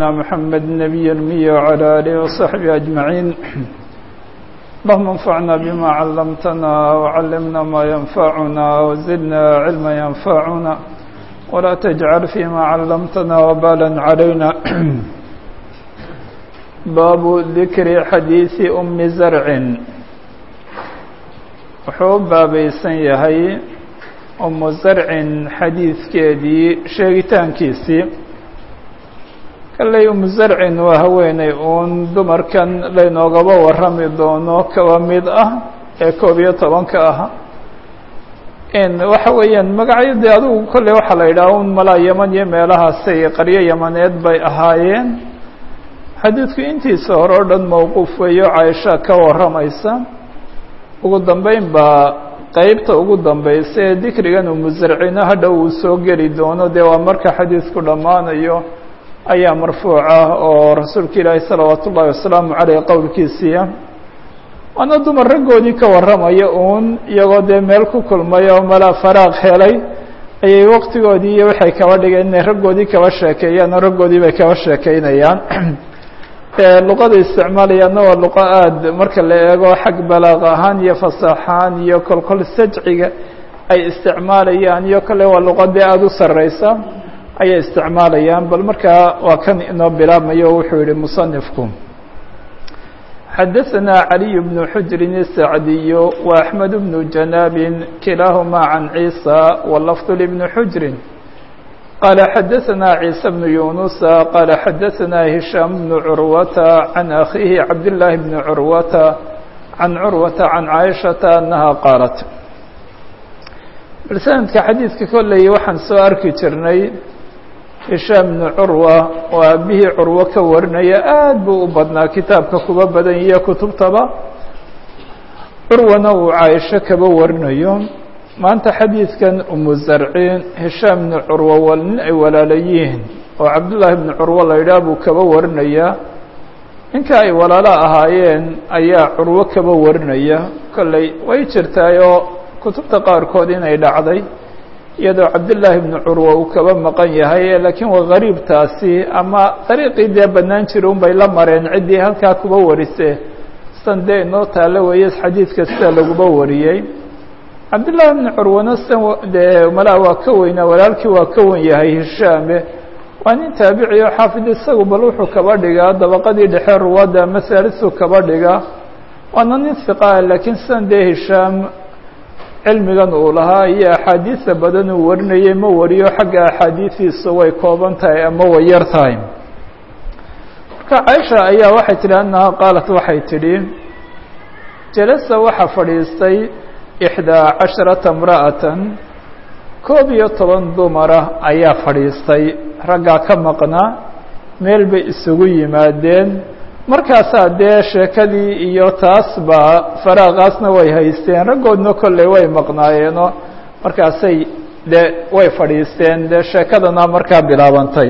نبينا محمد النبي المي وعلى آله وصحبه أجمعين اللهم انفعنا بما علمتنا وعلمنا ما ينفعنا وزدنا علما ينفعنا ولا تجعل فيما علمتنا وبالا علينا باب ذكر حديث أم زرع wuxuu u baabaysan yahay umu zarcin xadiidkeedii sheegitaankiisii kalley umu zarcin waa haweeney uun dumarkan laynoogaba warrami doono kaba mid ah ee koob iyo tobanka ah waxa weeyaan magacyadii adigu kolley waxaa la yidhaha un malaa yaman iyo meelahaasay qaryo yamaneed bay ahaayeen xadiidku intiisa hore o dhan mowquuf weeyo caaisha ka warramaysa ugu dambeyn baa qeybta ugu dambeysa ee dikrigan umusarcino hadhow uu soo geli doono dee waa marka xadiidku dhammaanayo ayaa marfuuc ah oo rasuulka ilaahi salawaatu ullahi wasalaamu caleyh qowlkiisiiya waana dumar raggoodii ka warramaya uun iyagoo dee meel ku kulmay oo malaa faraaq helay ayay waqtigoodii iyo waxay kaba dhigeen inay raggoodii kaba sheekeeyaan oo raggoodii bay kaba sheekeynayaan luqada isticmaalayaana waa luqo aada marka la eego xag balaaq ahaan iyo fasaaxaan iyo kolkol sajciga ay isticmaalayaan iyo kale waa luqadii aada u sareysa ayay isticmaalayaan bal markaa waa kan inoo bilaabmayo wuxuu yihi musanifku xadaثna عaliي بن xujri الsacdiy وأحmed بن janaabi kilaaهma can ciisa wlafظ لبn xujri قال xdثna عيسى بن يuنس qال xdثna هiشhام بن عروة عن أخيه عبد الله بن عروة عن عروة عن عائشhaةa أنها qاaلت sanadka xadiidka kolley waxaan soo arki jirnay هiشhام بن عروة oo aabihii curwo ka warinaya aad buu u badnaa kitaabka kuba badan iyo kutubtaba curwana uu caaisho kaba warinayo maanta xadiidkan umu zarciin hishaam bnu curwa wal nin ay walaala yihiin oo cabdullaahi bnu curwo la yidhaah buu kaba warinayaa ninka ay walaalo ahaayeen ayaa curwo kaba warinaya kolley way jirtaayoo kutubta qaarkood inay dhacday iyadoo cabdullaahi bnu curwa uu kaba maqan yahay laakiin waa gariibtaasi ama dariiqii dee bannaan jira un bay la mareen ciddii halkaa kuba warise san dee inoo taalo weeye xadiidka sida laguba wariyey cabdullaahi bnu curwana san dee malaa waa ka weynaa walaalkii waa ka wen yahay hishaame waa nin taabici oo xaafid isagu bal wuxuu kaba dhigaa dabaqadii dhexe ruwaadda masaalisuu kaba dhigaa waana nin hiqaa laakiin sidan dee hishaam cilmigan uu lahaa iyo axaadiisa badan uu warinayay ma wariyo xagga axaadiidiisu way kooban tahay ama way yar tahay marka caaisha ayaa waxay tidhi annaha qaalat waxay tidhi jalasa waxaa fadhiistay ixdaa casharata imra'atan koob iyo toban dumara ayaa fadhiistay raggaa ka maqnaa meel bay isugu yimaadeen markaasaa dee sheekadii iyo taasba faraaqaasna way haysteen raggoodna kolley way maqnaayeenoo markaasay dee way fadhiisteen dee sheekadana markaa bilaabantay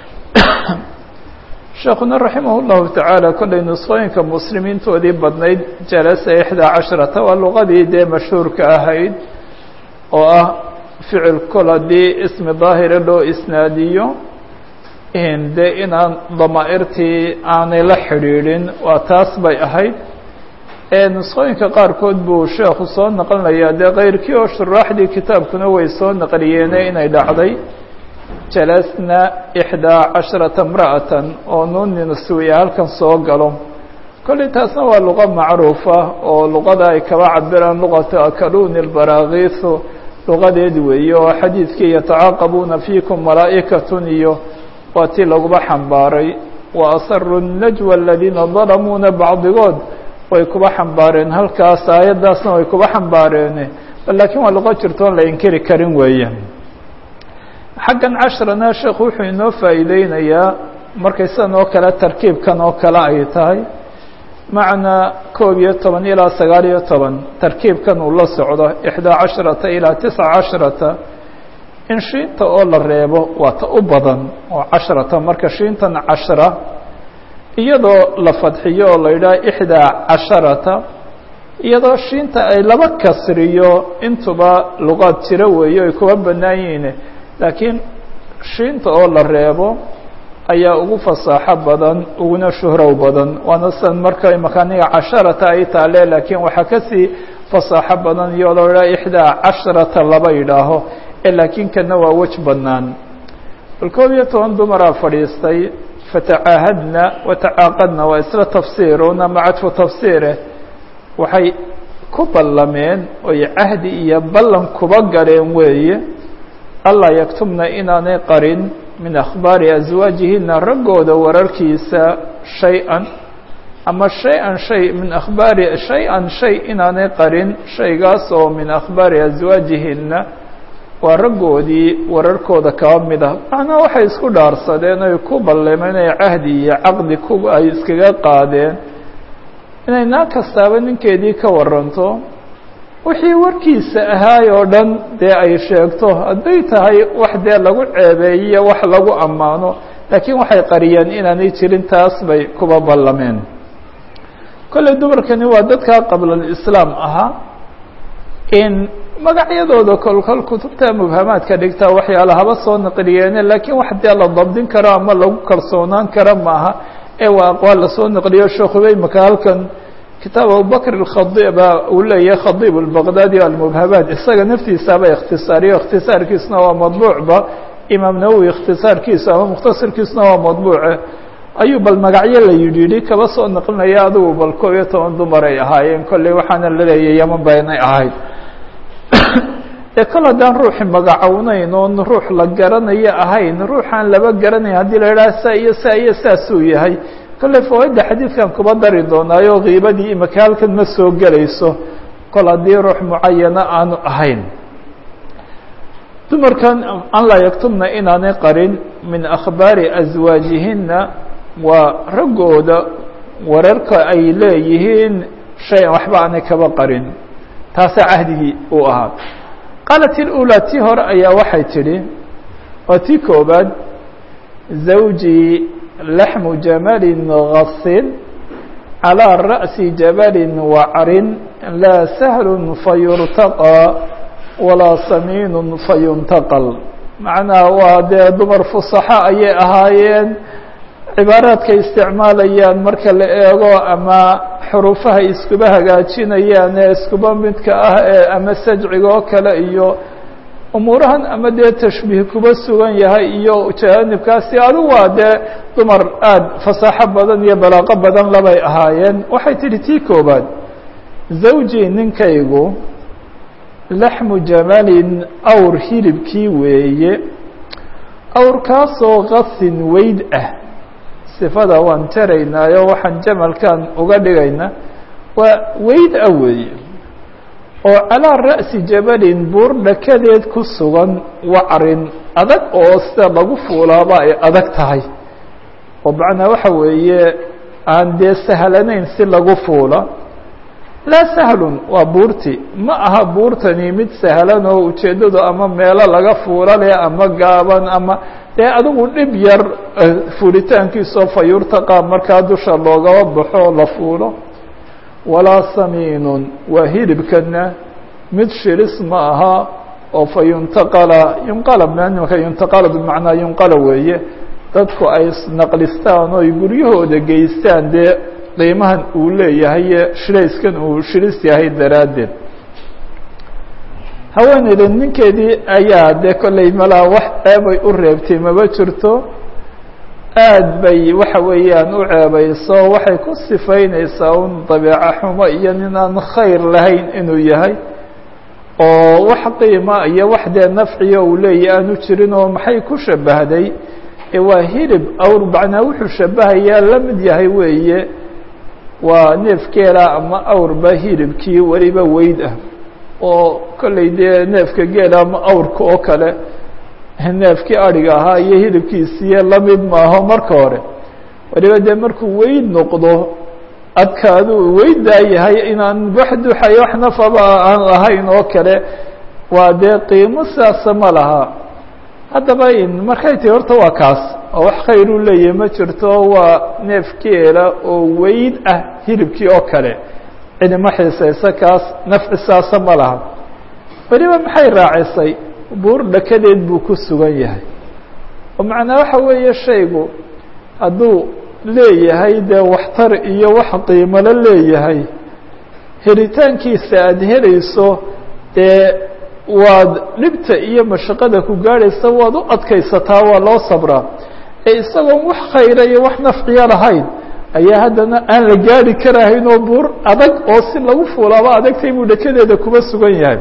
sheekuna raximah اllahu tacaala kolley nusqooyinka muslimiintoodii badnayd jalasa ixdaa casharata waa luqadii dee mashhuurka ahayd oo ah ficil kol haddii ismi daahira loo isnaadiyo dee inaan damaa'irtii aanay la xidhiidhin waa taas bay ahayd nusqooyinka qaarkood buu sheekhu soo naqlinayaa dee keyrkii oo shuraaxdii kitaabkuna way soo naqliyeene inay dhacday jalasna ixdaa casharata imra'atan oo nuuninasuwiya halkan soo galo kolley taasna waa luqa macruufa oo luqada ay kaba cabiraan luqata akaluuni lbaraakiisu luqadeed weeye oo xadiidkii yatacaaqabuuna fiikum malaa'ikatun iyo waa tii laguba xambaaray wa asaru najwa aladiina dalamuuna bacdigood way kuba xambaareen halkaas aayaddaasna way kuba xambaareen laakiin waa luqo jirtoon la inkiri karin weeye xaggan cashrana sheekhu wuxuu inoo faa'iideynayaa markay sidan oo kale tarkiibkan oo kale ay tahay macnaa koob iyo toban ilaa sagaal iyo toban tarkiibkan uu la socdo ixdaa casharata ilaa tisca casharata in shiinta oo la reebo waa ta u badan oo cashrata marka shiintan cashra iyadoo la fadxiyo oo la yidhaha ixdaa casharata iyadoo shiinta ay laba kasriyo intuba luqaad jiro weeyo ay kuba bannaan yihiin laakiin shiinta oo la reebo ayaa ugu fasaaxo badan uguna shuhrow badan waana san marka imakaaniga casharata ay taale laakiin waxaa kasii fasaaxo badan iyo loo idhaha ixdaa casharata laba yidhaaho ee laakiin kana waa wej bannaan bal koob iyo toban dumaraa fadhiistay fatacaahadna watacaaqadna waa isla tafsiiruna macadfu tafsiire waxay ku ballameen oy cahdi iyo ballan kuba galeen weeye allaa yaktubna inaanay qarin min akhbaari aswaajihina raggooda wararkiisa shay-an ama shay-an shay min akhbaari shay-an shay inaanay qarin shaygaas oo min akhbaari aswaajihina waa raggoodii wararkooda kaba mid ah macnaa waxay isku dhaarsadeen oy ku ballameen inay cahdi iyo caqdi ku ay iskaga qaadeen inay naag kastaaba ninkeedii ka waranto wixii warkiisa ahaay oo dhan dee ay sheegto hadday tahay wax dee lagu ceebeeyiyo wax lagu ammaano laakiin waxay qariyeen inaanay jirin taas bay kuba ballameen kolley dumarkani waa dadkaa qabla alislaam ahaa in magacyadooda kolkol kutubta mubhamaadka dhigtaa waxyaala haba soo naqliyeene laakiin wax dee la dabdin karo ama lagu kalsoonaan karo maaha ee waa aqwaal lasoo naqliyo sheekhuba imaka halkan kitaab abubakr اkhadiba uu leeyahay khadiib اlbaqdaadi almubhamaat isaga naftiisaba ikhtisaariyo ikhtisaarkiisna waa madbuucba imaam nawowi ikhtisaarkiisa ama mukhtasarkiisna waa madbuuce ayuu bal magacyo la yidhi yidhi kaba soo naqlinaya adigu bal koob iyo toban dumar ay ahaayeen kolley waxaana la leeyahay yaman ba inay ahayd ee kol haddaan ruuxi magacownayn oon ruux la garanayo ahayn ruuxaan laba garanayn haddii la idhaha saa iyo saa iyo saasuu yahay kolley fawaaidda xadiidkan kuba dari doonaayo kiibadii imaka halkan ma soo gelayso kol haddii ruux mucayana aanu ahayn dumarkan an laa yaktubna inaanay qarin min akhbaari aswaajihina waa raggooda wararka ay leeyihiin shay an waxba aanay kaba qarin taasaa cahdigii uu ahaa qaalat ilulaa tii hore ayaa waxay tidhi waa tii koobaad zawjii laxmu jamalin gasin calىa ra'si jabalin wacrin laa sahlun fayurtaqى walaa samiinun fayuntaqal macnaha waa dee dumar fusaxo ayay ahaayeen cibaaraadkay isticmaalayaan marka la eego ama xuruufaha iskuba hagaajinayaan ee iskuba midka ah ee ama sajciga oo kale iyo umuurahan ama dee tashbiih kuba sugan yahay iyo jaanibkaasi adigu waa dee dumar aada fasaaxo badan iyo balaaqo badan labay ahaayeen waxay tidhi tii koobaad zawji ninkaygu laxmu jamalin awr hilibkii weeye awrkaasoo qasin weyd ah sifada waan jaraynaayo waxaan jamalkan uga dhigaynaa waa weyd ah weeye oo calaa ra'si jabalin buur dhakadeed ku sugan wacrin adag oo sida lagu fuulaaba ay adag tahay oo macnaa waxa weeye aan dee sahlanayn si lagu fuula laa sahlun waa buurti ma aha buurtani mid sahlan oo ujeeddadu ama meelo laga fuula leh ama gaaban ama dee adigu dhib yar fuulitaankiisoo fayurtaqa markaa dusha loogaba baxo la fuulo walaa samiinun waa hilibkana mid shilis ma aha oo fa yuntaqala yunqala maka yuntaqala bimacnaa yunqala weeye dadku ay naqlistaan oo ay guryahooda geystaan dee qiimahan uu leeyahay shirayskan uu shilis yahay daraaddeed haweeneyda ninkeedii ayaa dee kolley malaa wax ceebay u reebtay maba jirto aad bay waxa weeyaan u ceebayso waxay ku sifaynaysaa un dabeeco xumo iyo nin aan khayr lahayn inuu yahay oo wax qiima iyo wax dee nafciyo uu leeyahy aanu jirin oo maxay ku shabahday ee waa hilib awr macnaa wuxuu shabahayaa la mid yahay weeye waa neefkeela ama awrba hilibkii weliba weyd ah oo kolley dee neefka geela ama awrka oo kale neefkii adhiga ahaa iyo hilibkiisiiyo lamid maaho marka hore waliba dee markuu weyd noqdo adkaadu weydaa yahay inaan wax duxayo wax nafaba aan lahayn oo kale waa dee qiimo sidaasa ma laha haddaba in markay tii horta waa kaas oo wax khayr u leeyahay ma jirto waa neefkeela oo weyd ah hilibkii oo kale cidima xiisaysa kaas nafci saasa ma laha weliba maxay raacisay buur dhakadeed buu ku sugan yahay oo macnaa waxa weeye shaygu hadduu leeyahay dee waxtar iyo wax qiimalo leeyahay helitaankiisa aada helayso dee waad dhibta iyo mashaqada ku gaadhaysa waad u adkaysataa waa loo sabraa ee isagoon wax khayra iyo wax nafciya lahayn ayaa haddana aan la gaari karahayn oo buur adag oo si lagu fuulaaba adagtay buu dhekadeeda kuba sugan yahay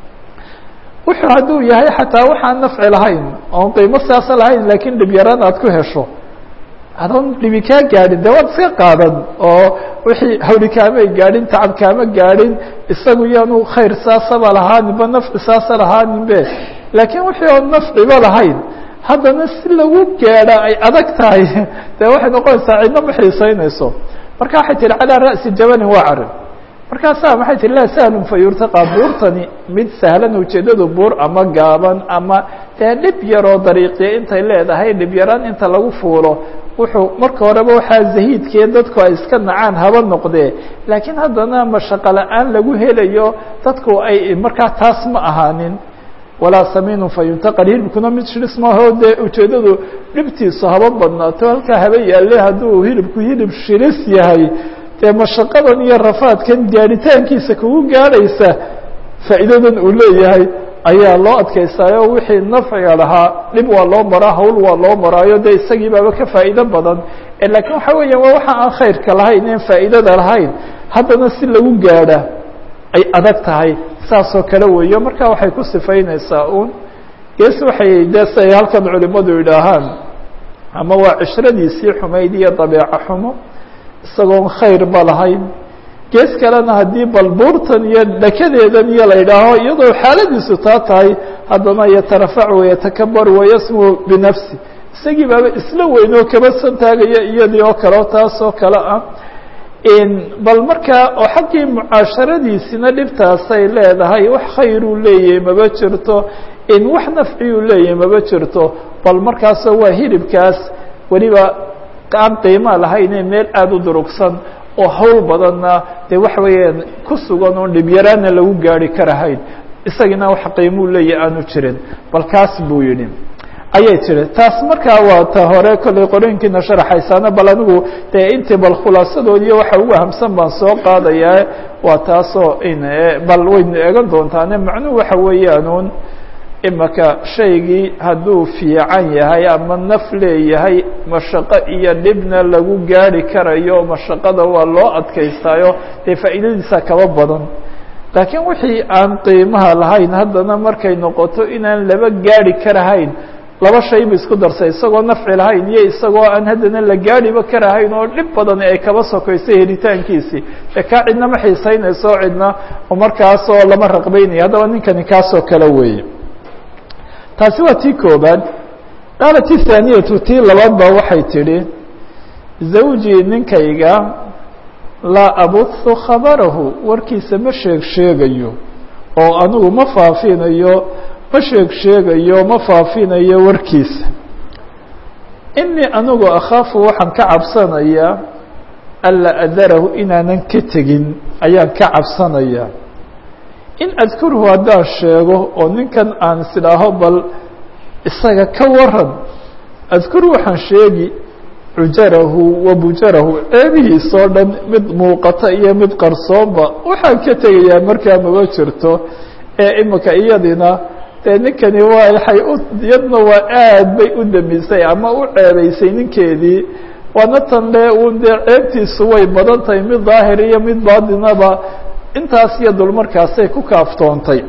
wuxuu hadduu yahay xataa waxaan nafci lahayn oon qiimo siyaasa lahayn laakiin dhib yaraan aad ku hesho adoon dhibi kaa gaadhin de waad iska qaadan oo wixii hawli kaamay gaadhin tacab kaama gaadhin isagu yaanu khayr saasaba lahaaninba nafci saasa lahaaninbe laakiin wixii oon nafciba lahayn haddana si lagu gaadha ay adag tahay dee waxay noqonaysaa cidna ma xiisaynayso marka waxay tihi calaa ra'si jabalin waa carin markaasaa maxay tihi laa sahlun fa yurtaqaa buurtani mid sahlan ujeeddadu buur ama gaaban ama dee dhib yaroo dariiqiya intay leedahay dhib yaraan inta lagu fuulo wuxuu marka horeba waxaa zahiidkee dadku ay iska nacaan haba noqdee laakiin haddana mashaqo la-aan lagu helayo dadku ay markaa taas ma ahaanin walaa samiinun fa yuntaqal hilibkuna mid shilis maaho dee ujeeddadu dhibtiisu haba badnaato halkaa haba yaalle hadduu hilibku hilib shilis yahay dee mashaqadan iyo rafaadkan gaadhitaankiisa kugu gaadhaysa faa'iidadan uu leeyahay ayaa loo adkaystaayo wixii nafciga lahaa dhib waa loo maraa hawl waa loo maraayo dee isagii baaba ka faa'iido badan laakiin waxa weeya waa waxa aan khayrka lahayn en faa'iidada lahayn haddana si lagu gaadha ay adag tahay saasoo kale weeyo marka waxay ku sifaynaysaa uun gees waxay dee si ay halkan culimadu yidhaahaan ama waa cishradiisii xumayd iyo dabeeco xumo isagoon khayr ba lahayn gees kalena haddii balbuurtan iyo dhakadeedan iyo la yidhaaho iyadoo xaaladiisu taa tahay haddana yatarafac wayatakabar wayasmu binafsi isagii baaba isla weyn oo kaba santaagaya iyadii oo kale taasoo kale ah bal markaa oo xaggii mucaasharadiisina dhibtaasay leedahay wax khayruu leeyahay maba jirto in wax nafciyuu leeyahay maba jirto bal markaasoo waa hilibkaas weliba aan qiima lahaynee meel aada u durugsan oo hawl badanna dee waxa weeyaan ku sugan oon dhibyaraana lagu gaari karahayn isagina wax qiimuu leeyahay aanu jirin bal kaas buu yidhi ayay tiri taas markaa waa ta hore kollay qorooyinkiina sharaxaysaana bal anigu dee intii bal khulaasadoodiiyo waxa ugu ahamsan baan soo qaadayaa waa taasoo in bal waynu eegan doontaane macnuhu waxa weeyaanuun imaka shaygii hadduu fiican yahay ama naf leeyahay mashaqo iyo dhibna lagu gaari karayo mashaqada waa loo adkaystaayo dee faa'iidadiisa kaba badan laakiin wixii aan qiimaha lahayn haddana markay noqoto inaan laba gaari karahayn laba shay bu isku darsay isagoo nafci lahayn iyo isagoo aan haddana la gaadhiba karahayn oo dhib badan ay kaba sokaysay helitaankiisii dee kaa cidna ma xiisaynayso cidna markaasoo lama raqbaynaya haddaba ninkani kaasoo kale weeye taasi waa tii koobaad qaala ti haaniyatu tii labaad ba waxay tidhi zawjii ninkayga laa abuhu khabarahu warkiisa ma sheeg sheegayo oo anigu ma faafinayo ma sheeg sheegayo ma faafinayo warkiisa inii anigu akhaafu waxaan ka cabsanayaa anlaa adarahu inaanan ka tegin ayaan ka cabsanayaa in adkurhu haddaan sheego oo ninkan aan isidhaaho bal isaga ka waran adkur waxaan sheegi cujarahu wa bujarahu ceebihiisoo dhan mid muuqata iyo mid qarsoonba waxaan ka tegayaa markaa maba jirto ee imika iyadina dee ninkani waa waxay u iyadna waa aad bay u damisay ama u ceebaysay ninkeedii waana tan le un dee ceebtiisu way badan tahay mid daahir iyo mid baadinaba intaas iyo dul markaasay ku kaaftoontay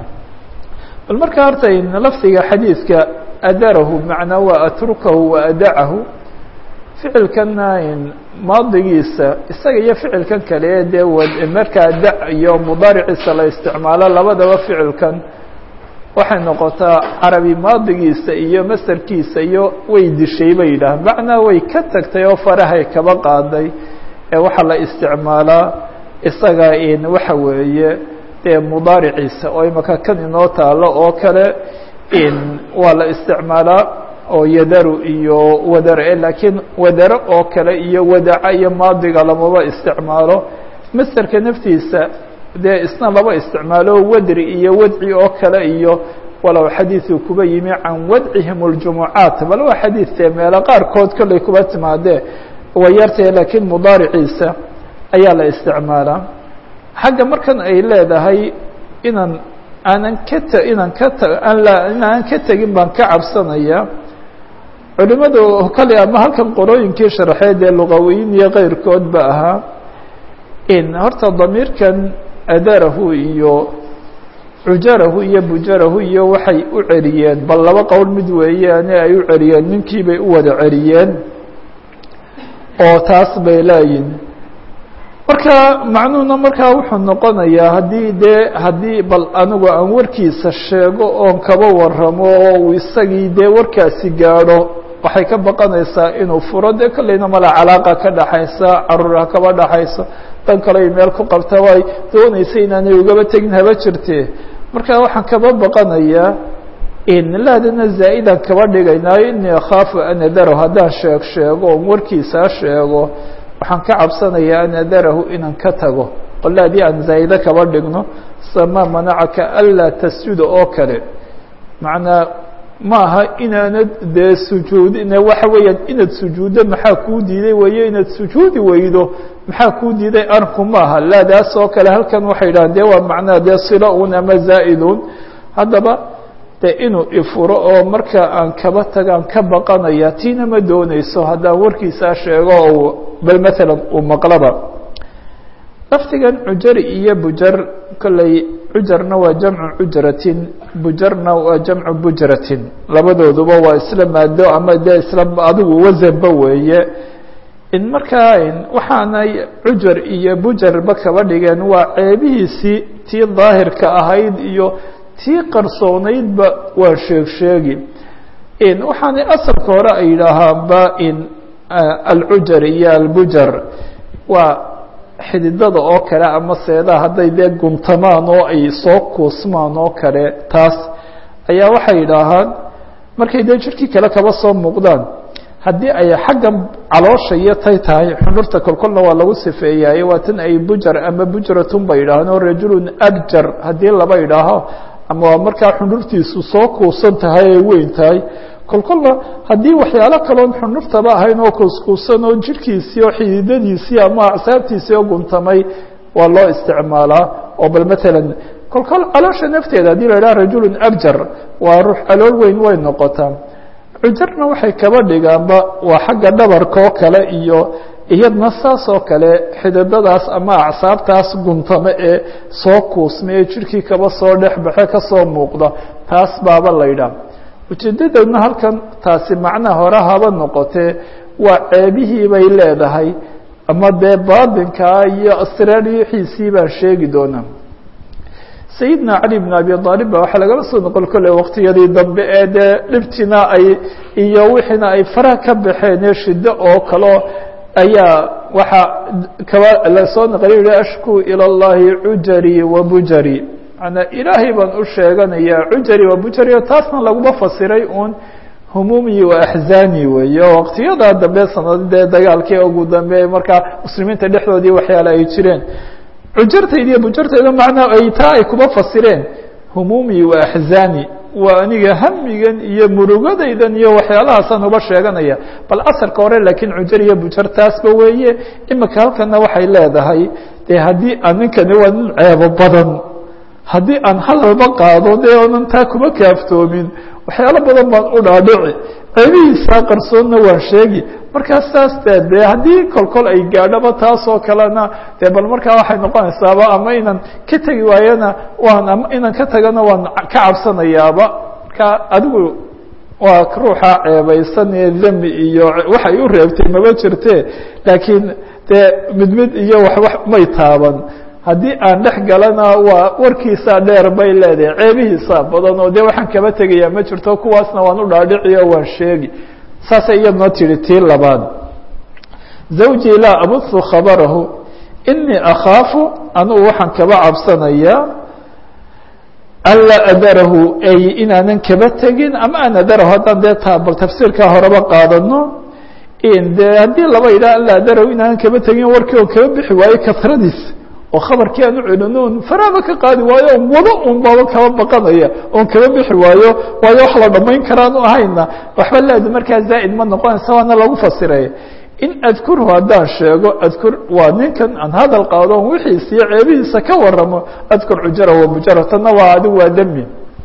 bal markaa horta lafdiga xadiidka adarahu macnaa waa atrukahu wa adacahu ficilkana maadigiisa isaga iyo ficilkan kale dee markaa da iyo mudaariciisa la isticmaalo labadaba ficilkan waxay noqotaa carabi maadigiisa iyo masarkiisa iyo way dishay bay yidhaah macnaa way ka tagtay oo farahay kaba qaaday ee waxaa la isticmaalaa isaga in waxa weeye dee mudaariciisa oo imaka kan inoo taalo oo kale in waa la isticmaalaa oo yadaru iyo wadare laakiin wadare oo kale iyo wadaca iyo maadiga lamaba isticmaalo masderka naftiisa dee isna laba isticmaalo wadri iyo wadci oo kale iyo walow xadiiثuu kuba yimi can wadcihim اljumucaat bal waa xadiidtee meelo qaarkood kollay kuba timaadee way yartahe laakiin mudaariciisa ayaa la isticmaalaa xagga markan ay leedahay inaan aanan ka t inaan ka t inaanan ka tegin baan ka cabsanaya culimadu kale ama halkan qorooyinkii sharxeed ee luqawiyin iyo keyrkoodba ahaa in horta damiirkan adarahu iyo cujarahu iyo bujarahu iyo waxay u celiyeen bal laba qowl mid weeyaane ay u celiyeen ninkii bay u wada celiyeen oo taas bay leeyihin marka macnuhuna markaa wuxuu noqonayaa haddii dee haddii bal anigu aan warkiisa sheego oon kaba waramo oo uu isagii dee warkaasi gaadho waxay ka baqanaysaa inuu furo dee kolleyna mala calaaqa ka dhaxaysa caruurha kaba dhaxayso dan kale ay meel ku qabta way doonaysa inaanay ugaba tegin haba jirte marka waxaan kaba baqanayaa in laadana zaa-idan kaba dhigaynaayo inii akhaafu an adarahu haddaan sheeg sheego oon warkiisaa sheego waxaan ka cabsanayaa an adarahu inaan ka tago qole haddii aan zaa'ide kaba dhigno samaa manacaka anlaa tasjuda oo kale macnaa maaha inaanad dee sujuudin waxa weeyaan inaad sujuuddo maxaa kuu diiday weeye inaad sujuudi weydo maxaa kuu diiday arinku maaha laadaas oo kale halkan waxay dhahan dee waa macnaha dee silo un ama zaa'idun haddaba de inuu ifuro oo marka aan kaba tagaan ka baqanaya tiina ma doonayso haddaan warkiisaa sheego oo bal maalan uu maqlaba lafdigan cujari iyo bujar kolley cujarna waa jamcu cujratin bujarna waa jamcu bujratin labadooduba waa isla maado ama dee isla adigu wasanba weeye in markaa waxaanay cujar iyo bujarba kaba dhigeen waa ceebihiisii tii daahirka ahayd iyo tii qarsoonaydba waa sheeg sheegi in waxaanay asalka hore ay yidhaahaanba in alcujar iyo albujar waa xididada oo kale ama seedaha hadday dee guntamaan oo ay soo kuusmaan oo kale taas ayaa waxay yidhaahaan markay dee jirkii kale kaba soo muuqdaan haddii ay xagga caloosha iyo tay tahay xundhurta kolkolna waa lagu sifeeyaaye waa tan ay bujar ama bujratun ba yidhaahaan oo rajulun abjar haddii laba yidhaaho ama waa markaa xundhurtiisu soo kuusan tahay ay weyn tahay kolkolna haddii waxyaalo kaloon xundhurtaba ahayn oo kuuskuusan oo jirhkiisii oo xididadiisii ama acsaabtiisii oo guntamay waa loo isticmaalaa oo bal matalan kolkol caloosha nafteeda haddii la idhaha rajulun abjar waa ruux calool weyn way noqotaa cujarna waxay kaba dhigaanba waa xagga dhabarka oo kale iyo iyadna saas oo kale xididadaas ama acsaabtaas guntame ee soo kuusma ee jirhkii kaba soo dhexbaxe kasoo muuqda taas baaba la ydhaah ujeedadoodna halkan taasi macnaha hore haba noqotee waa ceebihii bay leedahay ama dee baatinkaa iyo asraariyixiisii baan sheegi doonaa sayidna cali bn abi aalib ba waxaa lagala soo noqon kolley waktiyadii dambe ee dee dhibtina ay iyo wixiina ay faraha ka baxeen ee shiddo oo kaleo ayaa waxaa kaba lasoo naqliy yihi ashku ilى اllahi cujari wa bujari manaa ilaahay baan u sheeganayaa cujari wa bujari o taasna laguma fasiray un humuumi wa axzaani weeye oo waqtiyadaa dambe sanadee dagaalkii ugu dambe markaa muslimiinta dhexdoodii waxyaale ay jireen cujartayda iyo bujartayda macnaa ay taa ay kuma fasireen humuumi wa axzaani waa aniga hamigan iyo murugadaydan iyo waxyaalahaasaan uba sheeganaya bal asalka hore laakiin cujar iyo bujar taasba weeye imika halkana waxay leedahay dee haddii aan ninkani waa nin ceebo badan haddii aan hadalba qaado dee oonan taa kuma kaaftoomin waxyaalo badan baan u dhaadhici ceebihiisaa qarsoonna waan sheegi markaa saas dee dee haddii kolkol ay gaadhoba taasoo kalena dee bal markaa waxay noqonaysaaba ama inaan ka tegi waayana waan ama inaan ka tagana waan ka cabsanayaaba marka adigu waa ruuxa ceebaysan ee demi iyo waxay u reebtay maba jirte laakiin dee mid mid iyo waxwa may taaban haddii aan dhex galana waa warkiisaa dheer bay leedahay ceebihiisaa badan oo dee waxaan kaba tegayaa ma jirto kuwaasna waan u dhaadhici oo waan sheegi saasay iyadnoo tihi tii labaad zawjii laa abuhu khabarahu inii akhaafu anugu waxaan kaba cabsanayaa anlaa adarahu ay inaanan kaba tegin ama aan adarahu haddaan dee ta bal tafsiirkaa horeba qaadano de haddii laba yidhaha anlaa adarahu inaanan kaba tegin warkii oo kaba bixi waayo kasradiis oo khabarkii aan u celino un faraaba ka qaadi waayo on wado un baaba kaba baqanaya oon kaba bixi waayo waayo wax la dhamayn karaanu ahayna waxba leeda markaa zaa'id ma noqonaysa waana lagu fasiray in adkurhu haddaan sheego adkur waa ninkan aan hadal qaado on wixiisiyo ceebihiisa ka waramo adkur cujara wa mujara tanna waa adigu waa demi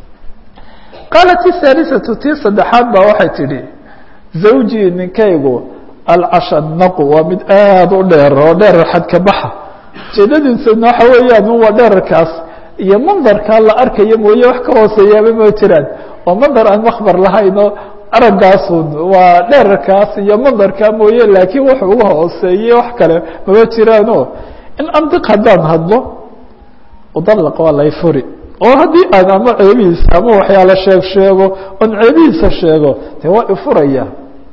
qaalat ihaalisatu tii saddexaad baa waxay tidhi zawjii ninkaygu alcashanaqu waa mid aada u dheer oo dheerar xadka baxa ujeedadiisuna waxa weeyaan waa dherarkaas iyo mandarkaa la arkayo mooye wax ka hooseeyaaba ma jiraan oo mandar aan makbar lahaynoo araggaasun waa dherarkaas iyo mandarkaa mooye laakiin wuxuu uga hooseeye wax kale mama jiraano in andiq haddaan hadlo udalaq waa lay furi oo haddii aan ama ceebihiisa ama waxyaala sheeg sheego oon ceebihiisa sheego dee waa ifuraya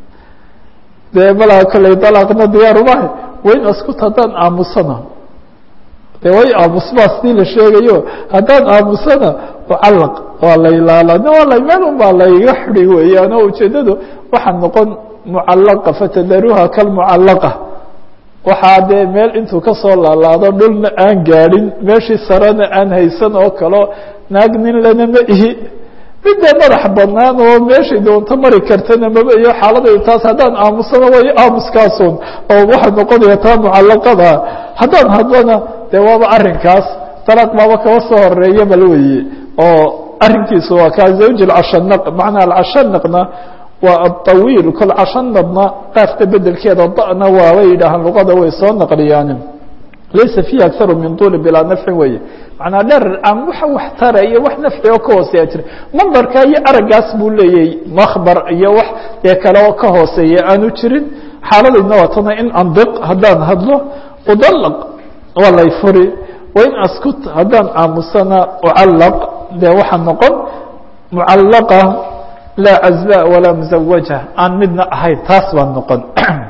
dee malaa kolley dalaaqna diyaarumaha wayn askut haddaan aamusana de way aamusbaa sidii la sheegayo haddaan aamusana mucallaq waa la ilaalana waa la meel un baa layga xidi weeyaan oo ujeeddadu waxaa noqon mucallaqa fatadaruha kalmucallaqa waxaa dee meel intuu kasoo laalaado dhulna aan gaadhin meeshii sarena aan haysan oo kaleo naag nin lana ma ihi midda madax banaan oo meeshay doonto mari kartana maba iyo xaaladaydu taas haddaan aamusana way aamuskaasun oo waxaa noqonaya taa mucallaqada haddaan hadlana dee waaba arrinkaas dalaaq baaba kaba soo horeeya bal weye oo arrinkiisu waa kaa zawji alcashanaq macnaa alcashanaqna waa aطawiil kol cashanadna qaafta bedelkeeda da'na waabay yidhaahaan luqada way soo naqliyaan laysa fiihi akaru min tuuli bilaa nafcin weye manaa dheer aan waxa wax tara iyo wax nafci oo ka hooseeya jira mandarka iyo araggaas buu leeyahy makbar iyo wax dee kale oo ka hooseeya aanu jirin xaaladayna waa tana in andiq haddaan hadlo udalaq waa lay furi wain askut haddaan aamusana ucallaq dee waxaa noqon mucallaqa laa cazba walaa muzawaja aan midna ahayn taas baa noqon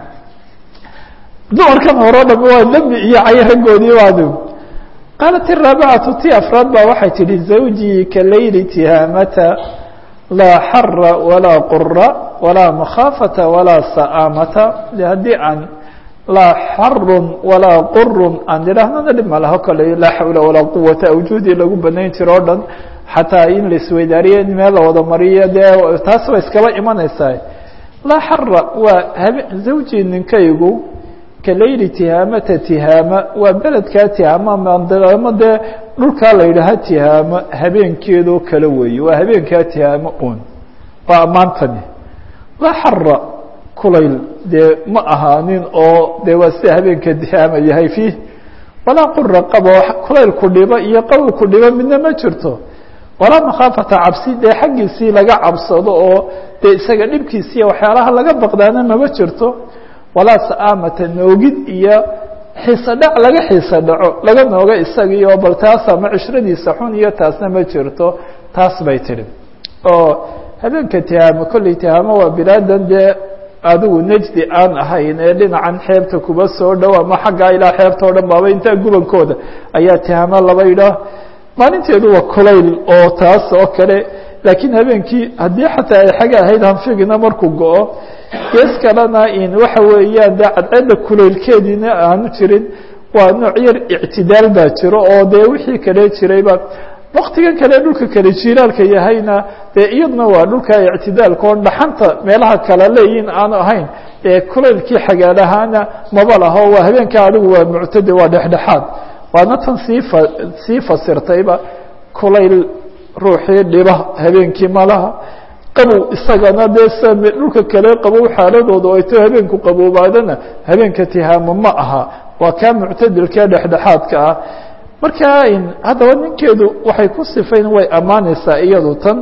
dumarkan hore o dham waa dembi iyo cay raggoodii waad qaalat iraabicatu ti afraad baa waxay tidhi zawjii ka layli tihaamata laa xara walaa qura walaa makhaafata walaa sa'aamata de haddii aan laa xarun walaa qurun aan idhaahnana dhib ma laho kale laa xawla walaa quwata awjuudii lagu banayn jiro o dhan xataa in la isweydaariyo in meel la wada mariyo dee taas ba iskaba imanaysaa laa xara waa habe zawjii ninkaygu kalayli tihaamata tihaama waa beledkaa tihaama mandiqamo dee dhulkaa la yidhaaha tihaamo habeenkeedoo kale weeye waa habeenkaa tihaamo un waa ammaantani laa xara kulayl dee ma ahaanin oo dee waa sida habeenka tihaama yahay fiih walaa qura qabo kulayl ku dhibo iyo qabow ku dhibo midna ma jirto walaa makhaafata cabsi dee xaggiisii laga cabsado oo dee isaga dhibkiisiiya waxyaalaha laga baqdaana mama jirto walaa sa'aamata noogid iyo xiise dhac laga xiise dhaco laga nooga isagii oo bal taas ama cishradiisa xun iyo taasna ma jirto taas bay tidhi oo habeenka tihaamo kolley tihaamo waa bilaadan dee adigu nejdi aan ahayn ee dhinacan xeebta kuba soo dhow ama xaggaa ilaa xeebta o dhan baaba intaa gubankooda ayaa tihaamo laba yidhaah maalinteedu waa kulayl oo taas oo kale laakiin habeenkii haddii xataa ay xaga ahayd hanfigina markuu go-o gees kalena in waxa weeyaan dee cadceedda kulaylkeediina aanu jirin waa nooc yar ictidaal baa jiro oo dee wixii kale jirayba waktigan kale dhulka kale jiilaalka yahayna dee iyaduna waa dhulka ictidaalka oo dhaxanta meelaha kale leeyihin aanu ahayn ee kulaylkii xagaalahaana maba laho waa habeenka adigu waa muctade waa dhexdhexaad waana tan sii fa sii fasirtayba kulayl ruuxii dhiba habeenkii malaha qabow isagana dee sa dhulka kale qabow xaaladooda ay to habeenku qaboobaadana habeenka tihaamo ma aha waa kaa muctadilkee dhexdhexaadka ah marka haddaba ninkeedu waxay ku sifayn way ammaanaysaa iyadu tan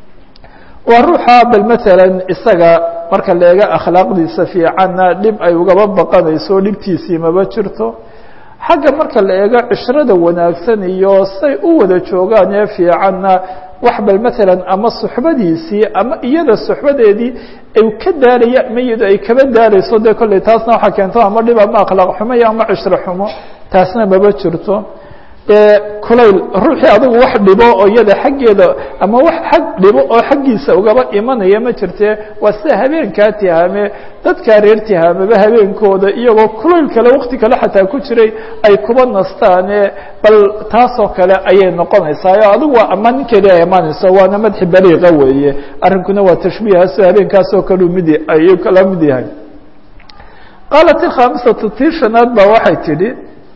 waa ruuxa bal matalan isaga marka la eega akhlaaqdiisa fiicanna dhib ay ugaba baqanayso dhibtiisii maba jirto xagga marka la eego cishrada wanaagsan iyo say u wada joogaan ee fiicanna wax bal matalan ama suxbadiisii ama iyada suxbadeedii ay ka daalaya ama iyado ay kaba daalayso dee kolley taasna waxaa keento ama dhib ama akhlaaq xumo iyo ama cishro xumo taasna maba jirto dee kulayl ruuxii adigu wax dhibo oo iyada xaggeeda ama wax xag dhibo oo xaggiisa ugaba imanaya ma jirtee waa sida habeenkaa tihaame dadkaa reer tihaameba habeenkooda iyagoo kulayl kale wakti kale xataa ku jiray ay kuba nastaane bal taasoo kale ayay noqonaysaa o adigu waa ama ninkeedii ay imaanayso waana madxi baliiqa weeye arrinkuna waa tashbiihaso habeenkaasoo kaleu mid ayuu kala mid yahay qaalat ilkhaamisatu tii shanaad baa waxay tidhi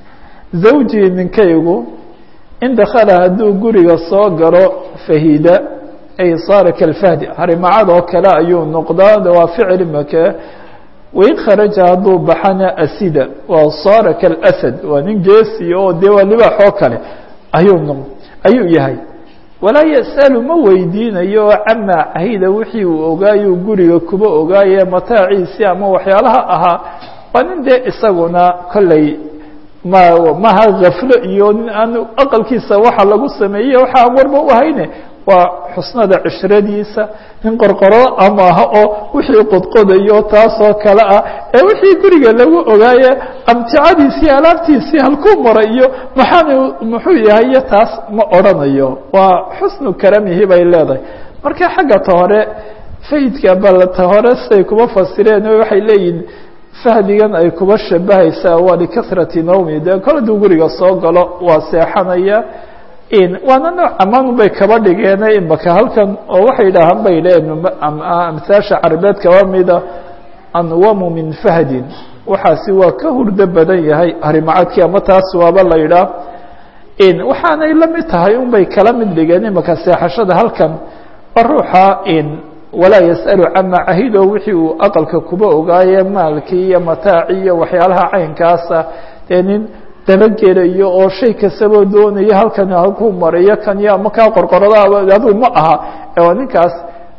zawjii ninkaygu in dakala hadduu guriga soo galo fahida ay saara kalfahdi harimacad oo kale ayuu noqdaa waa ficil make wain kharaja hadduu baxana asida waa saara kalasad waa nin geesi oo dee waa libaax oo kale ayuu noq ayuu yahay walaa yas'alu ma weydiinayo camaa cahida wixii uu ogaayuu guriga kuba ogaaye mataaciisii ama waxyaalaha ahaa waa nin dee isaguna kolley ma maha gaflo iyo nin aan aqalkiisa waxa lagu sameeyey waxa aan warba u hayne waa xusnada cishradiisa nin qorqoro amaaha oo wixii qodqodayo taasoo kale ah ee wixii guriga lagu ogaaye amticadiisii alaabtiisii halkuu maray iyo maxaan muxuu yahay iyo taas ma odrhanayo waa xusnu karamihi bay leedahay marka xagga ta hore fayidka bal ta hore siday kuma fasireen waxay leeyihin fahdigan ay kuba shabahaysaa waa likasrati nawmi dee kol aduu guriga soo galo waa seexanaya waana nooc amaan bay kaba dhigeene imaka halkan oo waxay dhahaan bay leeyihin amhaasha carabeed kaba mida anwamu min fahdin waxaasi waa ka hurdo badan yahay harimacadkii ama taas waaba la yidhaah waxaanay la mid tahay un bay kala mid dhigeen imaka seexashada halkan waa ruuxa walaa yas'alu camaa cahido wixii uu aqalka kuba ogaaye maalkii iyo mataaci iyo waxyaalaha caynkaasa dee nin dabagelayo oo shay kastaba doonayo halkan halkuu marayo kan iyo ama kaa qorqorada adigu ma aha waa ninkaas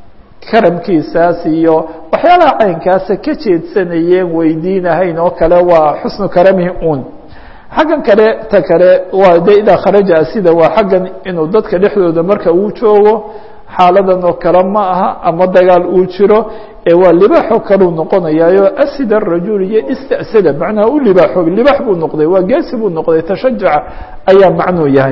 karamkiisaas iyo waxyaalaha caynkaasa ka jeedsanayeen weydiinahayn oo kale waa xusnu karamihi un xaggan kale ta kale waa de idaa kharaja sida waa xaggan inuu dadka dhexdooda marka uu joogo xaaladan oo kale ma aha ama dagaal uu jiro ee waa libaaxoo kaleu noqonayaayo asida arajul iyo istasada macnaha u libaaxoobay libaax buu noqday waa geesi buu noqday tashajuca ayaa macnuu yahay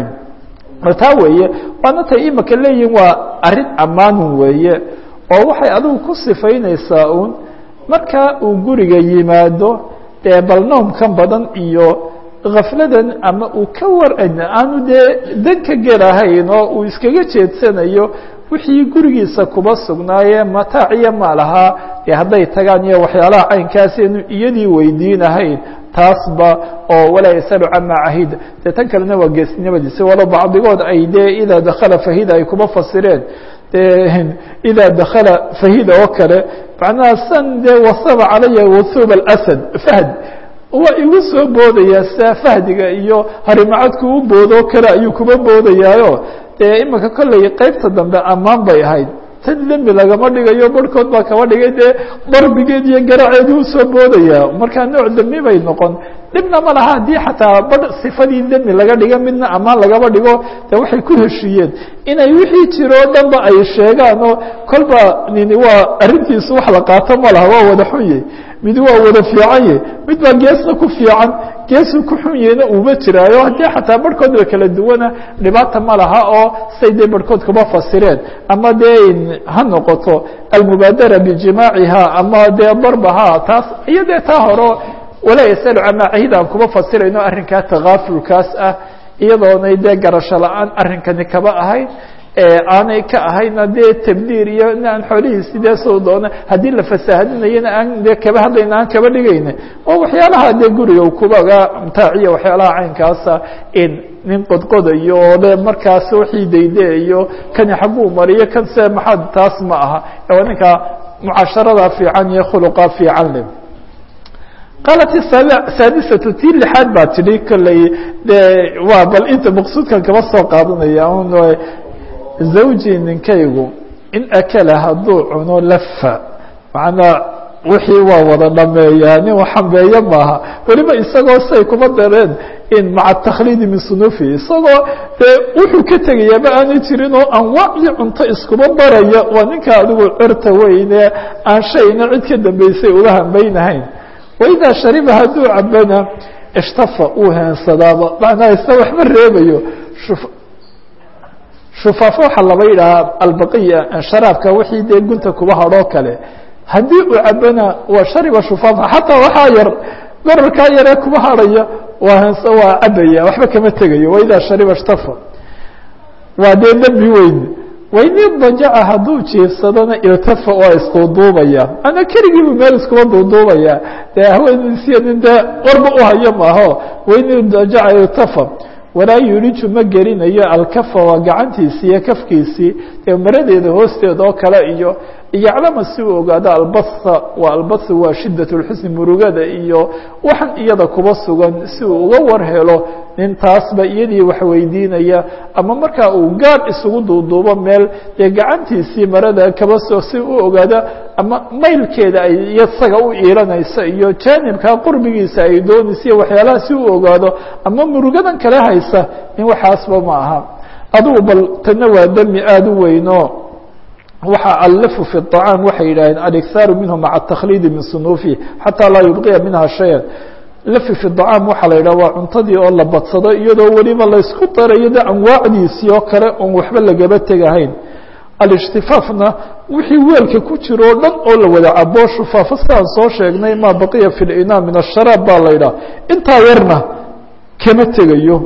taa weeye waana tay imaka leeyihin waa arrin ammaanun weeye oo waxay adigu ku sifaynaysaa uun marka uu guriga yimaado dee balnoomkan badan iyo kafladan ama uu ka war aanu dee dan ka gelahayn oo uu iskaga jeedsanayo wixii gurigiisa kuba sugnaaye mataac iyo maalahaa dee hadday tagaan iyo waxyaalaha caynkaas inu iyadii weydiinahayn taasba oo walaa yasalu camaa cahida dee tan kalena waa geesnimadiisa walo bacdigood ay dee idaa dakala fahida ay kuba fasireen de idaa dakala fahida oo kale macnaha san dee wasaba calaya wathuub alasad fahd waa igu soo boodayaa sia fahdiga iyo harimacadku u boodo kale ayuu kuba boodayaayo dee imika kolley qaybta dambe ammaan bay ahayd tan dembi lagama dhigayo barhkood baa kaba dhigay dee darbigeed iyo garaceedi usoo boodaya markaa nooc dembi bay noqon dhibna ma laha haddii xataa bar sifadii dembi laga dhiga midna ammaan lagaba dhigo de waxay ku heshiiyeen inay wixii jiro o dhanba ay sheegaan oo kolba nini waa arrintiisu wax la qaato ma laha waa wada xunye mid waa wada fiicanye mid baa geesna ku fiican geesu ku xun yahayna uuma jiraayo haddii xataa barhkood ba kala duwana dhibaata ma laha oo say dee barhkood kuma fasireen ama dee ha noqoto almubaadara bijimaaciha ama dee darbaha taas iyo dee taa horo walaa yasalu camaa cahid aan kuma fasirayno arrinkaa takaafulkaas ah iyadoonay dee garasho la-aan arrinkani kaba ahayn aanay ka ahayna dee tabdiir iyo in aan xoolihiisi dee soo doona haddii la fasaahadinayana aan dee kaba hadlayna aan kaba dhigayna oo waxyaalaha dee guriga kubaga mtaaciya waxyaalaha caynkaasa in nin qodqodayo oo le markaas wixii daydayayo kani xagguu mariyo kan se maxaad taas ma aha waa ninka mucaasharada fiican iyo khuluqa fiican le qaalat saadisatu tii lixaad baa tidhi kolley de waa bal inta maqsuudkan kaba soo qaadanaya un zawji ninkaygu in akala hadduu cuno lafa macnaa wixii waa wada dhameeyaa nin waxambeeye maaha weliba isagoo say kuma dareen in maca takhliidi min sunufi isagoo dee wuxuu ka tegayaaba aanay jirin oo anwaacdii cunto iskuma baraya waa ninka adigu cirta weyne aan shayna cid ka dambeysay uga hambaynahayn waidaa shariba hadduu cabana ishtafa uu heensadaaba macnaa isna waxma reebayo shufaafo waxaa laba yidhahaa albaqiya sharaabka wixii dee gunta kuba hadhoo kale haddii uu cabana waa shariba shufaafa xataa waxaa yar gorarkaa yaree kuba hadhaya waa hens waa cabaya waxba kama tegayo waidaa shariba ishtafa waa dee dembi weyn waini dajaca hadduu jiifsadona iltafa waa isduuduubaya ana keligiibu meel iskuba duuduubaya dee haweenisiya nin dee warba uhayo maaho waini dajaca iltafa walaa yuliju ma gelinayo alkafa waa gacantiisii iyo kafkiisii ee maradeeda hoosteeda oo kale iyo iyoclama si uu ogaado albatha waa albathu waa shidat lxusni murugada iyo waxan iyada kuba sugan si uu uga war helo nin taasba iyadii wax weydiinaya ama markaa uu gaar isugu duuduubo meel dee gacantiisii marada kaba soo si u ogaado ama maylkeeda ay isaga u iilanaysa iyo jaanibkaa qurbigiisa ay doonaysa iyo waxyaalaha si u ogaado ama murugadan kale haysa in waxaasba ma aha adugu bal tana waa demi aada u weyno waxa allafu fi الطacaam waxay yidhaaheen alikhaaru minhu maca الtakhlidi min sunuufihi xataa laa yubqiya minha shaya lafi fi طacaam waxaa la yidhah waa cuntadii oo la badsado iyadoo weliba laysku darayo de anwaacdiisii oo kale oon waxba lagaba tegahayn alishtifaafna wixii weelka ku jiro o dhan oo la wada cabo shufaafo sidaan soo sheegnay maa baqiya fi اlinaa min الsharaab baa la yidhaha intaa yarna kama tegayo